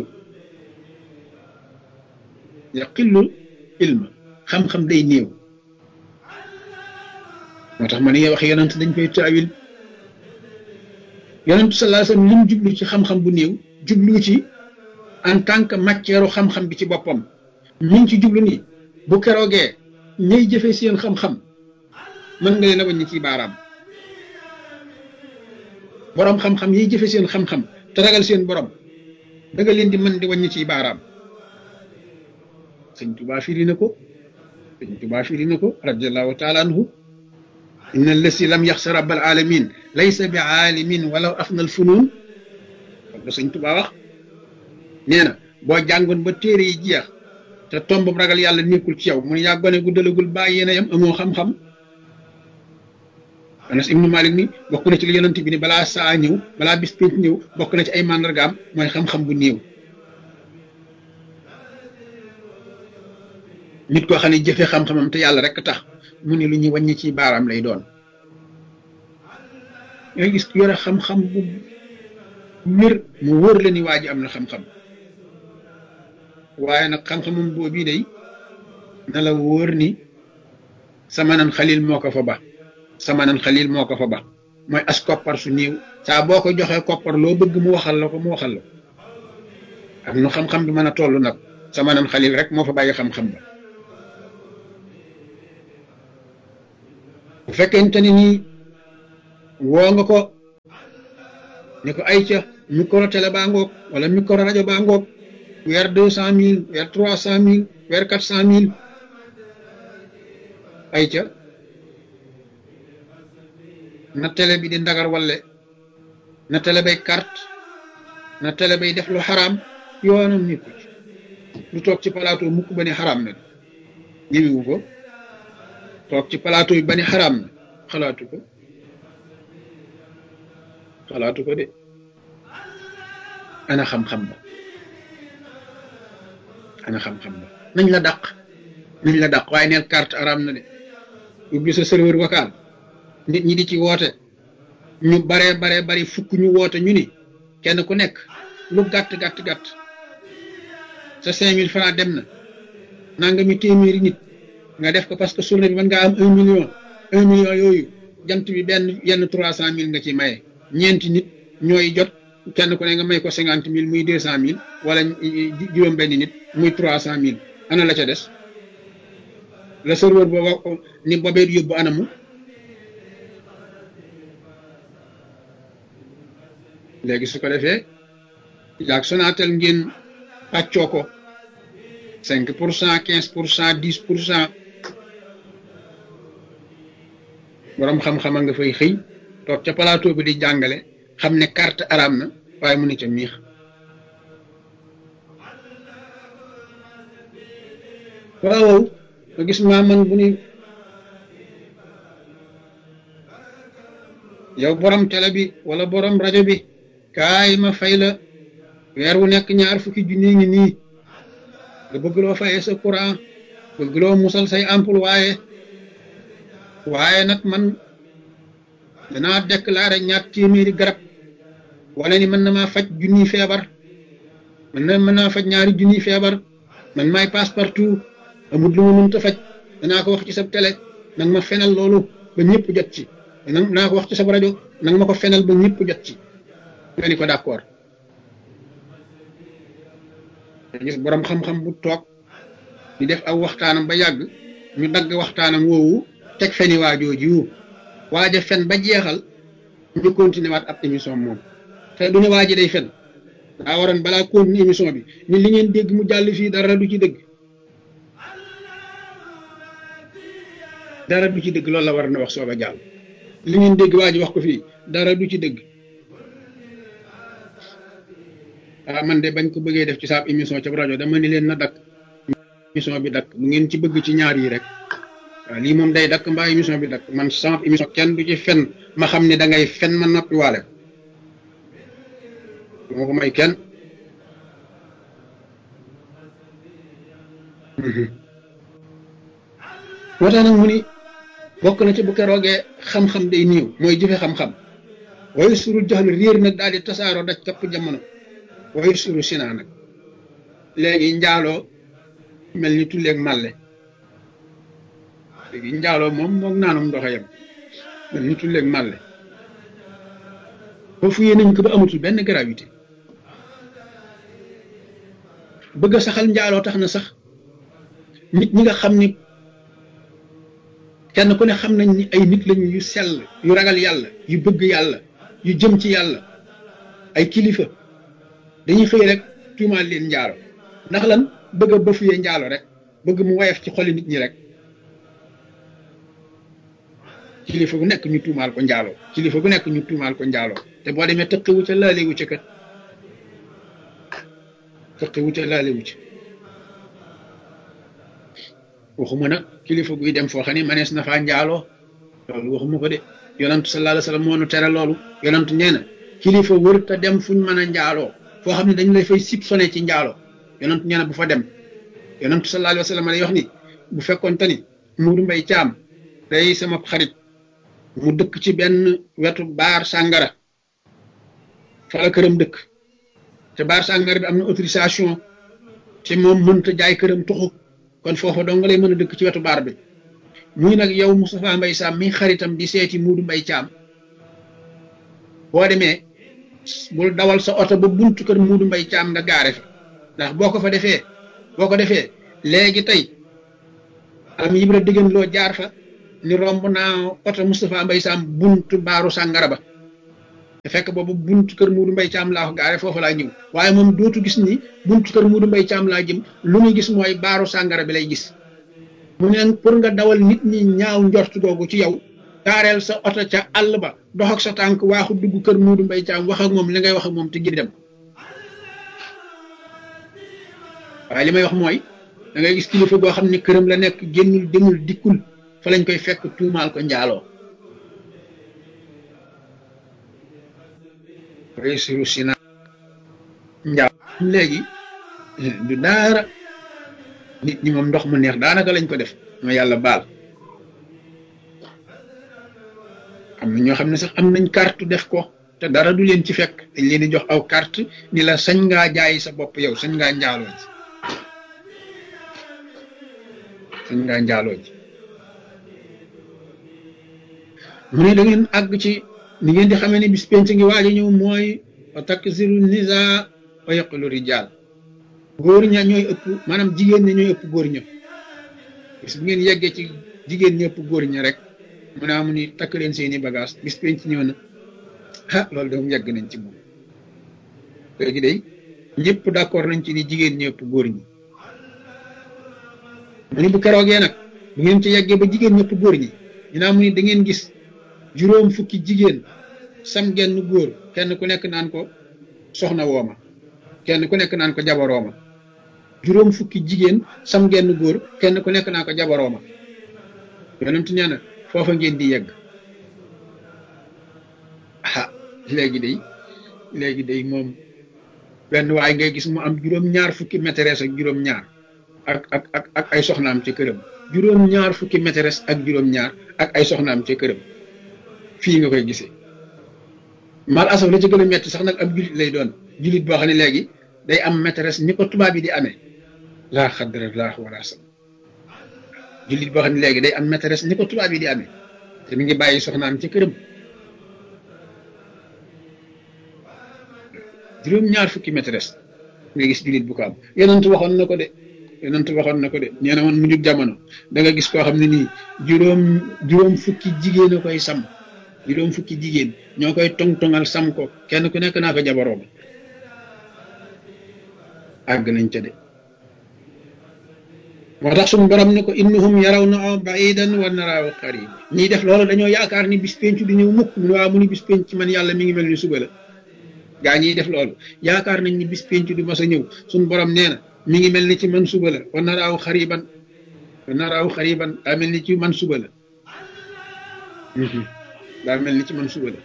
yaqillu ilma xam-xam day néew moo tax ma ne wax yonent dañ koy taawil yonent sallallahu alayhi wasallam lim jublu ci xam-xam bu néew jublu ci en tant que matière xam-xam bi ci boppam mi ngi ci jublu ni bu keroogee ñay jëfe seen xam-xam mën nga leen a wàññi ci baaraam borom xam-xam yiy jëfe seen xam-xam te ragal seen borom da nga leen di mën di wàññi ci baaraam sëñ Tuubaa firi na ko sëñ Tuubaa firi na ko radiallahu taala anhu inna allasi lam yaxsa rabbal alamin laysa bi aalimin walaw afna al funun la sëñ Tuubaa wax nee na boo jàngoon ba téere yi jeex te tomb ragal yàlla nekkul ci yow mun yaa gone gu dalagul bàyyi yéen a yam amoo xam-xam Anas ibnu Malik ni bokk na ci li yonent bi ni balaa saa ñëw balaa bis pénc ñëw bokk na ci ay màndargaam mooy xam-xam bu néew nit koo xam ne jëfe xam-xamam te yàlla rek tax mu ne lu ñuy wàññi ci baaraam lay doon nga gis yore xam-xam bu wér mu wóor la ni waa ji am na xam-xam waaye nag xam-xamam boobu day na la wóor ni samanan xalil moo ko fa ba samanan xalil moo ko fa ba mooy as koppar su néew saa boo ko joxee koppar loo bëgg mu waxal la ko mu waxal la am nu xam-xam bi mën a toll nag samanan xalil rek moo fa bàyyi xam-xam ba bu fekkente ni nii woo nga ko ne ko ay ca micro télé baa ngoog wala micro rajo baa ngoog weer deux cent mille weer trois cent mille weer quatre cent mille ay ca na télé bi di ndagar walle na télé bay carte na télé bay def lu xaraam yoonam nekku ci lu toog ci plateau mukk ba ne xaraam na ñëwiwu ko toog ci plateau yi ba ne xaraam na xalaatu ko xalaatu ko de ana xam-xam ba ana xam-xam ba nañ la dàq nañ la dàq waaye neel carte araam na de ubbi sa serveur vocal nit ñi di ci woote ñu baree baree bari fukk ñu woote ñu ni kenn ku nekk lu gàtt gàtt gàtt sa cinq mille francs dem na nanga mi téeméeri nit nga def ko parce que journée bi mën ngaa am un million un million yooyu jant bi benn yenn trois cent mille nga ci maye ñeenti nit ñooy jot kenn ku ne nga may ko cinquante mille muy deux cent mille wala juróom benn nit muy trois cent mille ana la ca des la serveur booba ni bobee yóbbu anamu léegi su ko defee yaag Sonatel ngeen pàccoo ko cinq pour cent quinze pour cent dix pour cent boroom xam-xama nga fay xëy toog ca plateau bi di jàngale xam ne carte araam na waaye mu ne ca miix waaw nga gis maa man bu ni yow borom télé bi wala borom rajo bi kaay ma fay la weer wu nekk ñaar fukki junni ngi nii nga bëgg loo fayee sa courant bëgg loo musal say ampoule waaye waaye nag man danaa déclaré ñaar téeméeri garab wala ni mën na maa faj junniy feebar mën na mën naa faj ñaari junniy feebar man maay passe partout amul lu ma mënta faj danaa ko wax ci sa télé nag ma fenal loolu ba ñëpp jot ci danaa ko wax ci sa rajo nag ma ko fenal ba ñëpp jot ci nga ni ko d'accord gis borom xam-xam bu toog di def aw waxtaanam ba yàgg ñu dagg waxtaanam woowu teg feni waajooji wu waaja fen ba jeexal ñu continuer waat ab émission moom te du ne waaji day fen daa waroon balaa continuer émission bi ni li ngeen dégg mu jàll fii dara du ci dëgg dara du ci dëgg loolu la war na wax soog a jàll li ngeen dégg waa ji wax ko fii dara du ci dëgg ah man de bañ ko bëggee def ci saab émission ca rajo dama ni leen na dakk émission bi dakk bu ngeen ci bëgg ci ñaar yi rek waaw lii moom day dakk mbaa émission bi dakk man sama émission kenn du ci fen ma xam ne da ngay fen ma noppi waale ko moo ko may kenn moo tax nag mu ni bokk na ci bu keroogee xam-xam day niiw mooy jëfe xam-xam waaye suru jaxlu réer nag daal di tasaaroo daj kapp jamono waaye suru sinaa nag léegi njaaloo mel ni tulleeg màlle léegi njaaloo moom moog naanum ndoxa yam mel ni tulleeg màlle ba fuyee nañ ko ba amatul benn gravité bëgg a saxal njaaloo tax na sax nit ñi nga xam ni kenn ku ne xam nañ ni ay nit lañu yu sell yu ragal yàlla yu bëgg yàlla yu jëm ci yàlla ay kilifa dañuy xëy rek tuumaal leen njaalo ndax lan bëgg a bëfuyee njaalo rek bëgg mu woyof ci xoli nit ñi rek kilifa gu nekk ñu tuumaal ko njaalo kilifa gu nekk ñu tuumaal ko njaalo te boo demee tëqiwu ca laalewu ca kat tëqiwu ca laalewu ca waxuma nag kilifa guy dem foo xam ne manees na faa njaaloo loolu waxuma ko de yonantu sallallahu alayhi wa sallam moo nu tere loolu yonantu nee na kilifa wër te dem fuñ mën a njaaloo foo xam ne dañ lay fay sib sone ci njaaloo yonantu nee na bu fa dem yonantu sallallahu alayhi wa sallam day wax ni bu fekkoon te ni Muudu Mbay Caam day sama xarit mu dëkk ci benn wetu baar sàngara fa la këram dëkk te baar sàngara bi am na autorisation te moom mënta jaay këram tuxu kon foofa dong nga lay mën a dëkk ci wetu baar bi muy nag yow Moustapha Mbay Sam mi xaritam di seeti Muudu Mbay Caam boo demee bul dawal sa oto ba buntu kër Muudu Mbay Caam nga gaare fa ndax boo ko fa defee boo ko defee léegi tey am yibra diggan loo jaar fa ni romb naa oto Moustapha Mbaye Sam buntu baaru sàngara ba te fekk boobu buntu kër Muudu Mbay Caam laa ko gaare foofu laa ñëw waaye moom dootu gis ni buntu kër Muudu Mbay Caam laa jëm lu muy gis mooy baaru sàngara bi lay gis mu ne pour nga dawal nit ñi ñaaw njort googu ci yow gaareel sa oto ca àll ba dox ak sa tànk waaxu dugg kër Muudu Mbay Caam wax ak moom li ngay wax ak moom te gi dem waaye li may wax mooy da ngay gis kilifa goo xam ne këram la nekk génnul demul dikkul fa lañ koy fekk tuumaal ko njaaloo réussiru sina njaaw léegi du daara nit ñi moom ndox mu neex daanaka lañ ko def ma yàlla baal am na ñoo xam ne sax am nañ carte def ko te dara du leen ci fekk dañ leen di jox aw carte ni la sañ ngaa jaay sa bopp yow sañ ngaa njaaloo ji sañ ngaa njaaloo ji mu ne da ngeen àgg ci ni ngeen di xamee ne bis penc ngi waaj a ñëw mooy wa taksiru nisa wa yaqulu rijal góor ña ñooy ëpp maanaam jigéen ña ñooy ëpp góor ña bis bu ngeen yeggee ci jigéen ñi ëpp góor ña rek mu ne amu ni takk leen seeni bagage bis penc ñëw na ah loolu de yegg nañ ci moom léegi day ñëpp d'accord nañ ci ni jigéen ñi ëpp góor ñi mu ni bu keroogee nag bu ngeen ci yeggee ba jigéen ñi ëpp góor ñi ñu naa mu ni da ngeen gis juróom fukki jigéen sam genn góor kenn ku nekk naan ko soxna wooma kenn ku nekk naan ko jabarooma juróom fukki jigéen sam genn góor kenn ku nekk naan ko jabarooma yonent nee na foofa ngeen di yegg ah léegi day léegi day moom benn waay ngay gis mu am juróom ñaar fukki maîtresse ak juróom ñaar ak ak ak ak ay soxnaam ca këram juróom ñaar fukki maîtresse ak juróom ñaar ak ay soxnaam ca këram fii nga koy gisee mal asaf la ci gën a metti sax nag ab julit lay doon julit boo xam ne léegi day am maîtresse ni ko tubaab yi di amee laa xadra laa wala sam julit boo xam ne léegi day am maîtresse ni ko tubaab yi di amee te mi ngi bàyyi soxnaam ci këram juróom ñaar fukki maîtresse nga gis julit bu ko am yonent waxoon na ko de yonent waxoon na ko de nee na woon mu jub jamono da nga gis koo xam ne nii juróom juróom fukki jigéen a koy sam juróom fukki jigéen ñoo koy tong-tongal sam ko kenn ku nekk naa ko jabaroom àgg nañ ca de moo tax suñu borom ne ko innahum yaraw na baidan wa naraahu qarib ñiy def loolu dañoo yaakaar ni bis penc di ñëw mukk mu ne waa mu ni bis penc man yàlla mi ngi mel ni suba la gaa ñiy def loolu yaakaar nañ ni bis penc du mas a ñëw suñu borom nee na mi ngi mel ni ci man suba la wa naraahu xariban wa naraahu xariban daa mel ni ci man suba la daa mel ni ci man suba la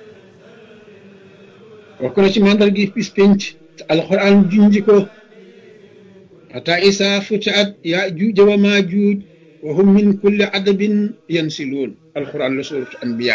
bokk na ci mandar gi bis penc te alxuraan junji ko ata isa futiat yaa juuj wa maa juuj wa hum min kulli adabin yansiluun alxuraan la suuratu anbiya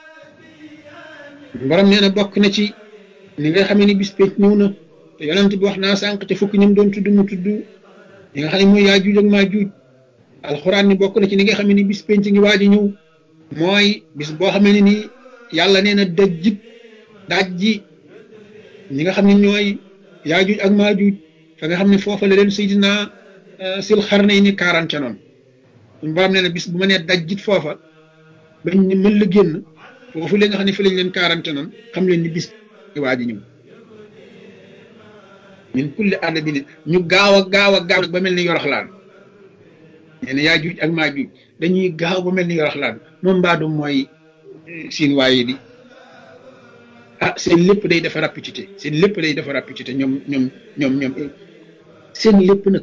borom nee na bokk na ci ni nga xamee ni bis penc ñëw na te yonent bi wax naa sànq te fukki ñum doon tudd mu tudd ñi nga xam ne mooy yaa juuj ak maa juuj alxuraan ni bokk na ci ni nga xam ne ni bis penc ngi waaj a ñëw mooy bis boo xamee ne ni yàlla nee na dajjit daaj ji ñi nga xam ne ñooy yaajuj ak maajuj fa nga xam ne foofa la leen Seydina sil xarna yi ni kaaraan ca noonu suñu borom nee na bis bu ma nee dajjit foofa bañ ni mën la génn foofu la nga xam ne fi lañ leen kaaraan ca noonu xam leen ni bis waa ji ñëw min kulli àll bi ñu gaaw a gaaw a gaaw ba mel ni yoroxlaan nee na yaajuj ak maajuj dañuy gaaw ba mel ni yoroxlaan moom mbaadu mooy siin waaye di ah seen lépp day dafa rapidité seen lépp day dafa rapidité ñoom ñoom ñoom ñoom seen lépp nag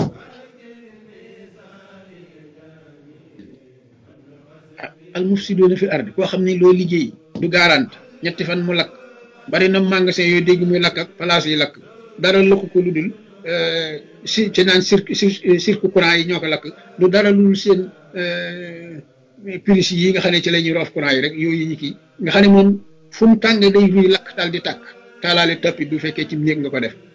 ah al mufsidoona fi ardi koo xam ne loo liggéey du garante ñetti fan mu lakk bari na magasin yooyu dégg muy lakk ak place yi lakk dara lakk ko lu dul si ci naan cirque cirque courant yi ñoo ko lakk du dara lu dul seen prise yi nga xam ne ci la ñuy roof courant yi rek yooyu ñu kii nga xam ne moom fu mu tàng day ruy lakk daal di tàkk taalaale tapis bu fekkee ci néeg nga ko def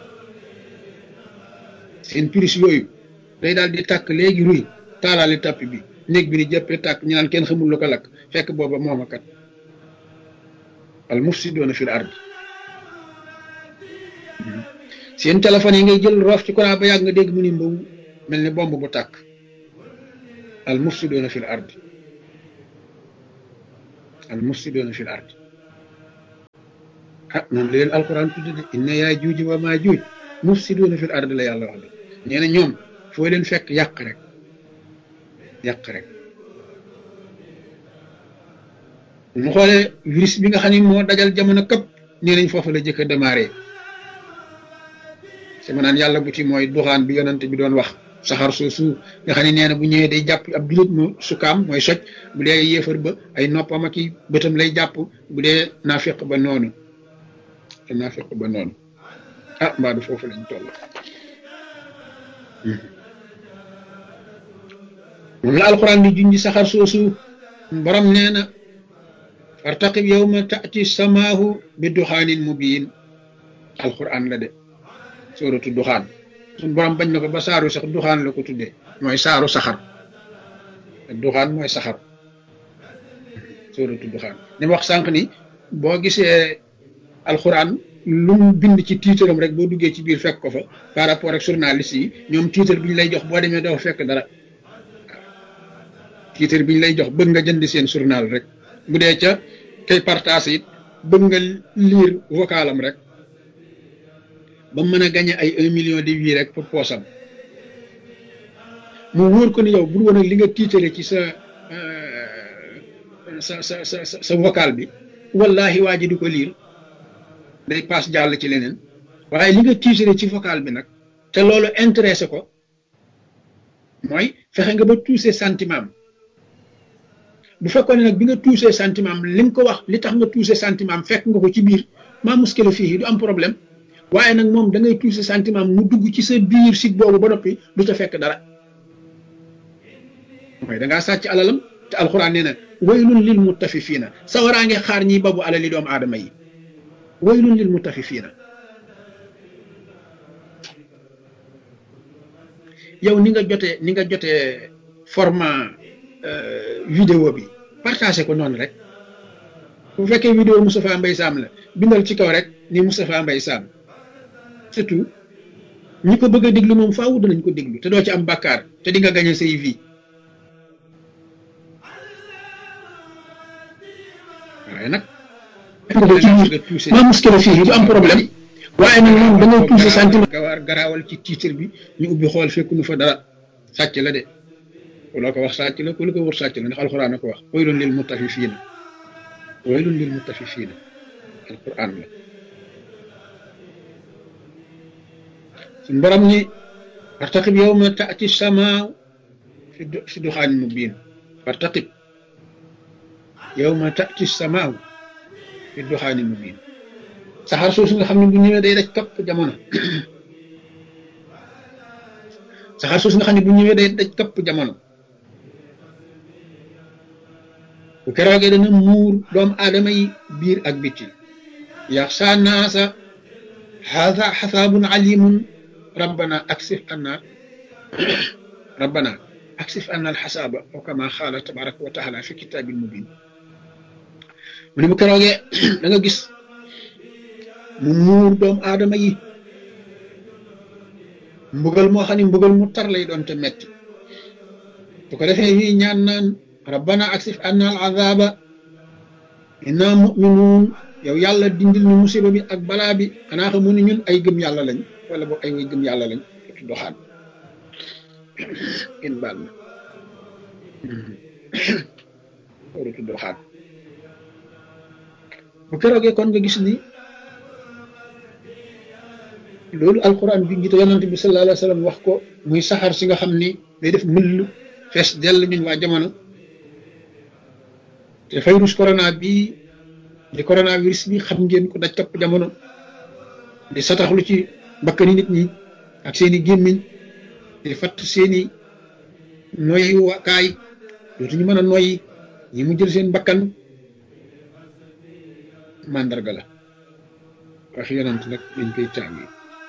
seen prise yooyu day daal di tàkk léegi ruy taalaale tapis bi néeg bi ni jëppee tàkk ñu naan kenn xamul lu ko lakk fekk booba mooma kat al mufsidoona fil ard seen téléphone yi ngay jël roof ci courant ba yàgg nga dégg mu ni mbaw mel ni bomb bu tàkk al mufsidoona fil ard al mufsidoona fil ard ah noonu la leen alquran tudde de inna yaa juuj wa maa juuj mufsidoona fil ard la yàlla wax de nee na ñoom foo leen fekk yàq rek yàq rek mu xoolee virus bi nga xam ne moo dajal jamono këpp nee nañ foofu la jëkk a démarré sama naan yàlla bu ci mooy duxaan bi yonante bi doon wax saxar soosu nga xam ne nee na bu ñëwee day jàpp ab julit mu sukaam mooy soj bu dee yéefar ba ay noppam ak i bëtam lay jàpp bu dee naafiq ba noonu te naafiq ba noonu ah mbaa du foofu lañ toll moom la alquran di junji saxar soosu borom nee na fartaqib yawma taati samaahu bi duxaanin mubiin alquran la de sóoratu duxaan suñ borom bañ na ko ba saaru sax duxaan la ko tuddee mooy saaru saxar duxaan mooy saxar sóoratu duxaan ni wax sànq ni boo gisee alquran lu mu bind ci tiitaram rek boo duggee ci biir fekk ko fa par rapport ak journaliste yi ñoom tiitar bi ñu lay jox boo demee doo fekk dara tiitar bi ñu lay jox bëgg nga jënd seen journal rek bu dee ca kay partage it bëgg nga lire vocalam rek ba mën a gagné ay un million de vues rek pour poosam mu wóor ko ni yow bu woon ak li nga tiitale ci sa sa sa sa sa vocal bi wallahi waa ji du ko lire day paas jàll ci leneen waaye li nga tiitale ci vocal bi nag te loolu intéressé ko mooy fexe nga ba touché sentiment bu fekkoon ne nag bi nga touché sentiment li nga ko wax li tax nga touché sentiment fekk nga ko ci biir maa muskila fii du am problème waaye nag moom da ngay touché sentiment mu dugg ci sa biir sit boobu ba noppi du ca fekk dara mooy da ngaa sàcc alalam te alxuraan nee na waylun lil mutafifiina sawaraa ngi xaar ñiy babu alali doomu aadama yi waylun lil mutafifiina yow ni nga jotee ni nga jotee format vidéo bi partagé ko noonu rek bu fekkee vidéo Moustapha Mbaye Sam la bindal ci kaw rek ni Moustapha Mbaye Sam surtout ñi ko bëgg a déglu moom faaw danañ ko déglu te doo ci am bàkkaar te di nga gañe say vie waaye nag ma muskila fii du am problème waaye nag moom da ngay touché sentiment gawaar garaawal ci titre bi ñu ubbi xool fekk nu fa dara sàcc la de loo ko wax sàcc la ku lu ko wër sàcc la ndax alxuraan a ko wax waylun lil mutafifiina waylun lil mutafifiina alxuraan la suñ borom ni fartaqib yawma taati samaa fi duxaanin mubiin fartaqib yawma taati samaa fi duxaanin mubiin saxaar soosu nga xam ne bu ñëwee day daj kapp jamono saxaar soosu nga xam ne bu ñëwee day daj kapp jamono bu keroogee dana muur doomu aadama yi biir ak bitti yaxsa naasa haada xasaabun alimun rabbana aksif anna rabbana aksif anna alxasaaba aw kama xaala tabaraka wa taala fi kitaabil mubin mu ne bu keroogee da nga gis mu muur doomu aadama yi mbugal moo xam ne mbugal mu tar lay doon te metti bu ko defee ñuy ñaan naan rabbana aksif anna al azaba inna muminuun yow yàlla dindil ñu musiba bi ak balaa bi xanaa xamu ne ñun ay gëm yàlla lañ wala boog ay way gëm yàlla lañ tu doxaan in baal ma waru tu doxaan bu keroogee kon nga gis ni loolu alquran bi ngi te yonante bi sallallahu alayhi wa sallam wax ko muy saxaar si nga xam ni day def mëll fees dell ñun waa jamono te virus corona bi di coronavirus bi xam ngeen ko daj kapp jamono di sataxlu ci bakkani nit ñi ak seeni gémmiñ di fatt seeni noyyi wakaay dootuñu mën a noyyi ñi mu jël seen bakkan màndarga la wax yonant nag dañ koy tàngi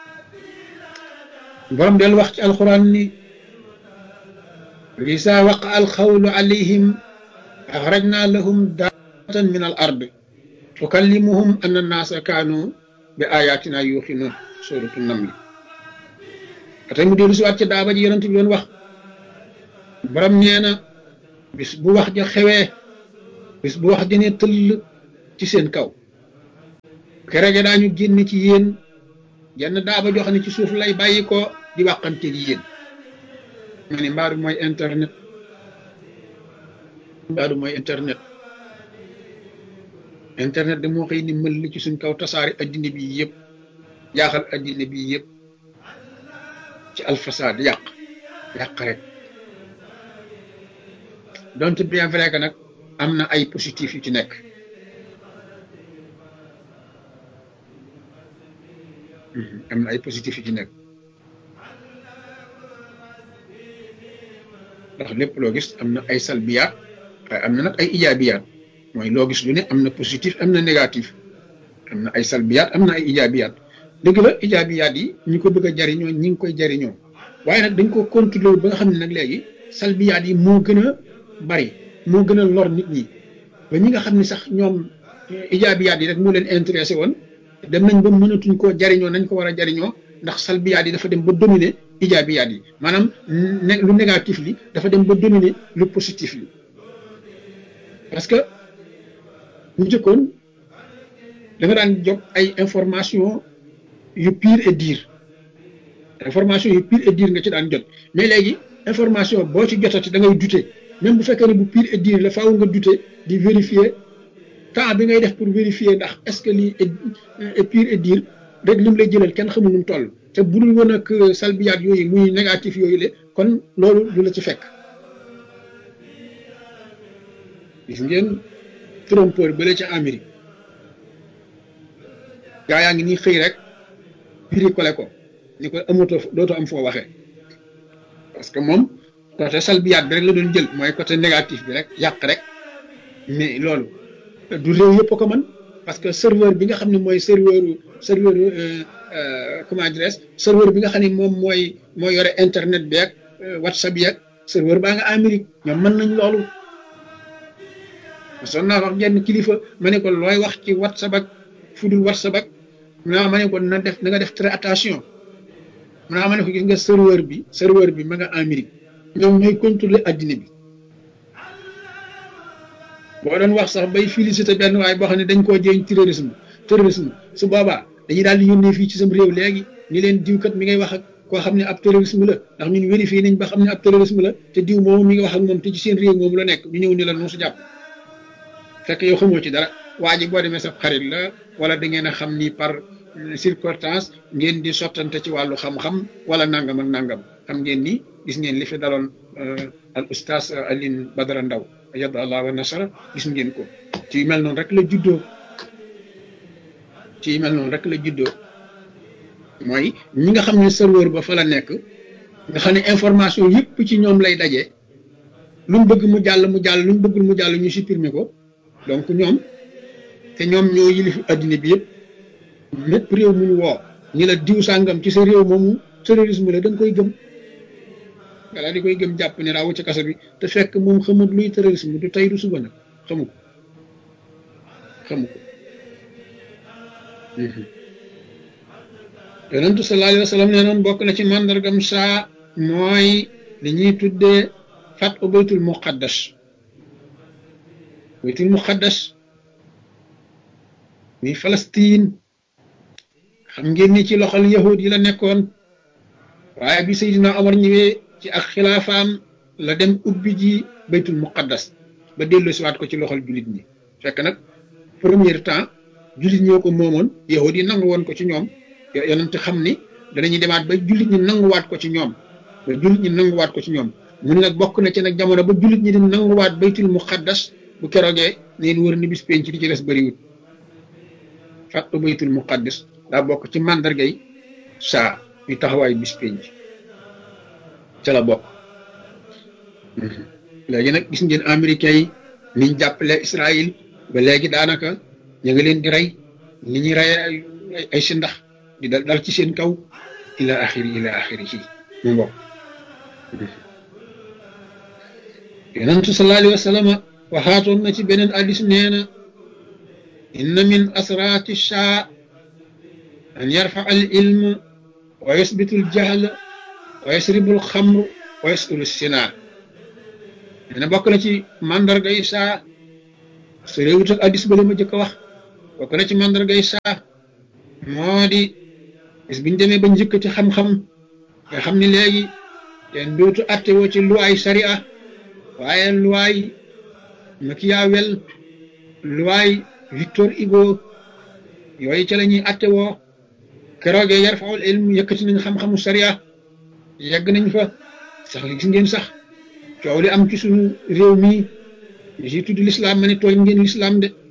borom del wax ci alquran ni isa waqa alxawlu alayhim axrajna lahum daatan min al ard tukallimuhum anna annaasa kaanu bi ayatina yuuxinuun suratu namli atay mu dellu si waat ci daaba ji yonent bi doon wax borom nee na bis bu wax ja xewee bis bu wax dine tëll ci seen kaw keroog daañu génn ci yéen jenn daaba joo xam ne ci suuf lay bàyyi ko di wàqante gi yéen ma ne mbaadu mooy internet mbaadu mooy internet internet de moo xëy ni mël ci suñ kaw tasaari addina bi yëpp jaaxal addina bi yëpp ci alfasaad yàq yàq rek donte bien vrai que nag am na ay positif yu ci nekk am na ay positif yu ci nekk ndax lépp loo gis am na ay salbiyaat waaye am na nag ay ijaabiyaat mooy loo gis lu ne am na positif am na négatif am na ay salbiyaat am na ay ijaabiyaat dëgg la ijaabiyaat yi ñi ko bëgg a jariñoo ñi ngi koy jariñoo waaye nag dañ ko contrôler ba nga xam ne nag léegi salbiyaat yi moo gën a bari moo gën a lor nit ñi ba ñi nga xam ne sax ñoom ijaabiyaat yi rek moo leen intéressé woon dem nañ ba mënatuñ koo jariñoo nañ ko war a jariñoo ndax salbiyaat yi dafa dem ba dominer ijaabiyaat yi maanaam lu négatif li dafa dem ba dominer lu positif li parce que ñu jëkkoon da nga daan jot ay information yu pire et dire information yu pire et dire nga ci daan jot mais léegi information boo ci jotati da ngay douter même bu fekkee ne bu pire et dire la faaw nga douter di vérifier temps bi ngay def pour vérifier ndax est-ce que lii est pire et dire rek lim lay jëlal kenn xamul nu mu toll te bu dul woon ak salbiyaat yooyu muy négatif yooyu le kon loolu du la ci fekk gis ngeen trompeur bële ca Amérique gaa yaa ngi nii xëy rek piri kole ko ni ko amatoo dootoo am foo waxee parce que moom côté salbiyaat bi rek la doon jël mooy côté négatif bi rek yàq rek mais loolu du réew yëpp ko mën parce que serveur bi nga xam ne mooy serveur serveur comment dirais serveur bi nga xam ne moom mooy mooy yore internet bi ak whatsapp yi ak serveur baa nga Amérique ñoom mën nañ loolu son naa wax genn kilifa ma ne ko looy wax ci whatsapp ak fudul whatsapp ak naa ma ne ko na def na nga def très attention naa ma ne ko gis nga serveur bi serveur bi ma nga Amérique ñoom ñooy contrôler addina bi boo doon wax sax bay félicité benn waaye boo xam ne dañ koo jéeñ terrorisme terrorisme su boobaa dañuy daal di yónnee fii ci sam réew léegi ni leen diwkat mi ngay wax ak koo xam ne ab terrorisme la ndax ñun vérifié nañ ba xam ne ab terrorisme la te diw moomu mi ngi wax ak moom te ci seen réew moomu la nekk ñu ñëw ni la nu su jàpp fekk yow xamoo ci dara waa ji boo demee sa xarit la wala da ngeen a xam ni par circonstance ngeen di sottante ci wàllu xam-xam wala nangam ak nangam xam ngeen ni gis ngeen li fi daloon al oustaz Alioune Badara Ndaw yadda allah wa nasara gis ngeen ko ci yu mel noonu rek la juddoo ci yu mel noonu rek la juddoo mooy ñi nga xam ne serveur ba fa la nekk nga xam ne information yëpp ci ñoom lay daje lu mu bëgg mu jàll mu jàll lu mu bëggul mu jàll ñu supprimer ko donc ñoom te ñoom ñoo yilif addina bi yëpp lépp réew mu ñu woo ñi la diw sàngam ci sa réew moomu terrorisme la da nga koy gëm walla di koy gëm jàpp ne raawu ci kaso bi te fekk moom xamut luy terrorisme du tey du suba nag xamu ko xamu ko yonentu sallallahu alayhi wa sallam nee noon bokk na ci màndargam saa mooy li ñuy tuddee fat u baytul muqaddas baytul muqaddas muy Palestine xam ngeen ni ci loxol yahud yi la nekkoon waaye bi Seydina Omar ñëwee ci ak xilaafaam la dem ubbi ji baytul muqaddas ba dellu siwaat ko ci loxol jullit ñi fekk nag premier temps jullit ñoo ko moomoon yahud yi nangu woon ko ci ñoom yonent xam ni danañuy demaat ba jullit ñi nanguwaat ko ci ñoom ba jullit ñi nanguwaat ko ci ñoom mu ne nag bokk na ci nag jamono ba jullit ñi di nanguwaat baytul muqaddas bu keroogee neen wër ni bis penc di ci des bëriwut fàttu baytul muqaddas daa bokk ci màndargay saa yu taxawaay bis penc ca la bokk léegi nag gis ngeen américains yi niñ jàppale Israël ba léegi daanaka ñu ngi leen di rey ni ñuy rey ay si ndax di dal dal ci seen kaw ila axiri ila axiri ci mu bokk yonentu sallallahu alayhi wa sallam waxaatoon na ci beneen addis nee na inna min asraati shaa an yarfa al ilm wa yusbitu al jahl wa yasribu al xamr wa yasulu sinaa nee na bokk na ci màndarga yi saa su réewut ak addis ba ma jëkk a wax bokk na ci mandargay saa moo di bis biñ demee ba njëkkati xam-xam nga xam ni léegi kenn dootu atte woo ci luwaay sariya waaye luwaay Machiavel luwaay Victor Hugo yooyu ca la ñuy atte woo keroogee yarfaul ilm yëkkati nañ xam-xamu sariya yegg nañ fa sax gis ngeen sax coow li am ci suñu réew mii ñu si tudd lislaam ma ne tooñ ngeen lislaam de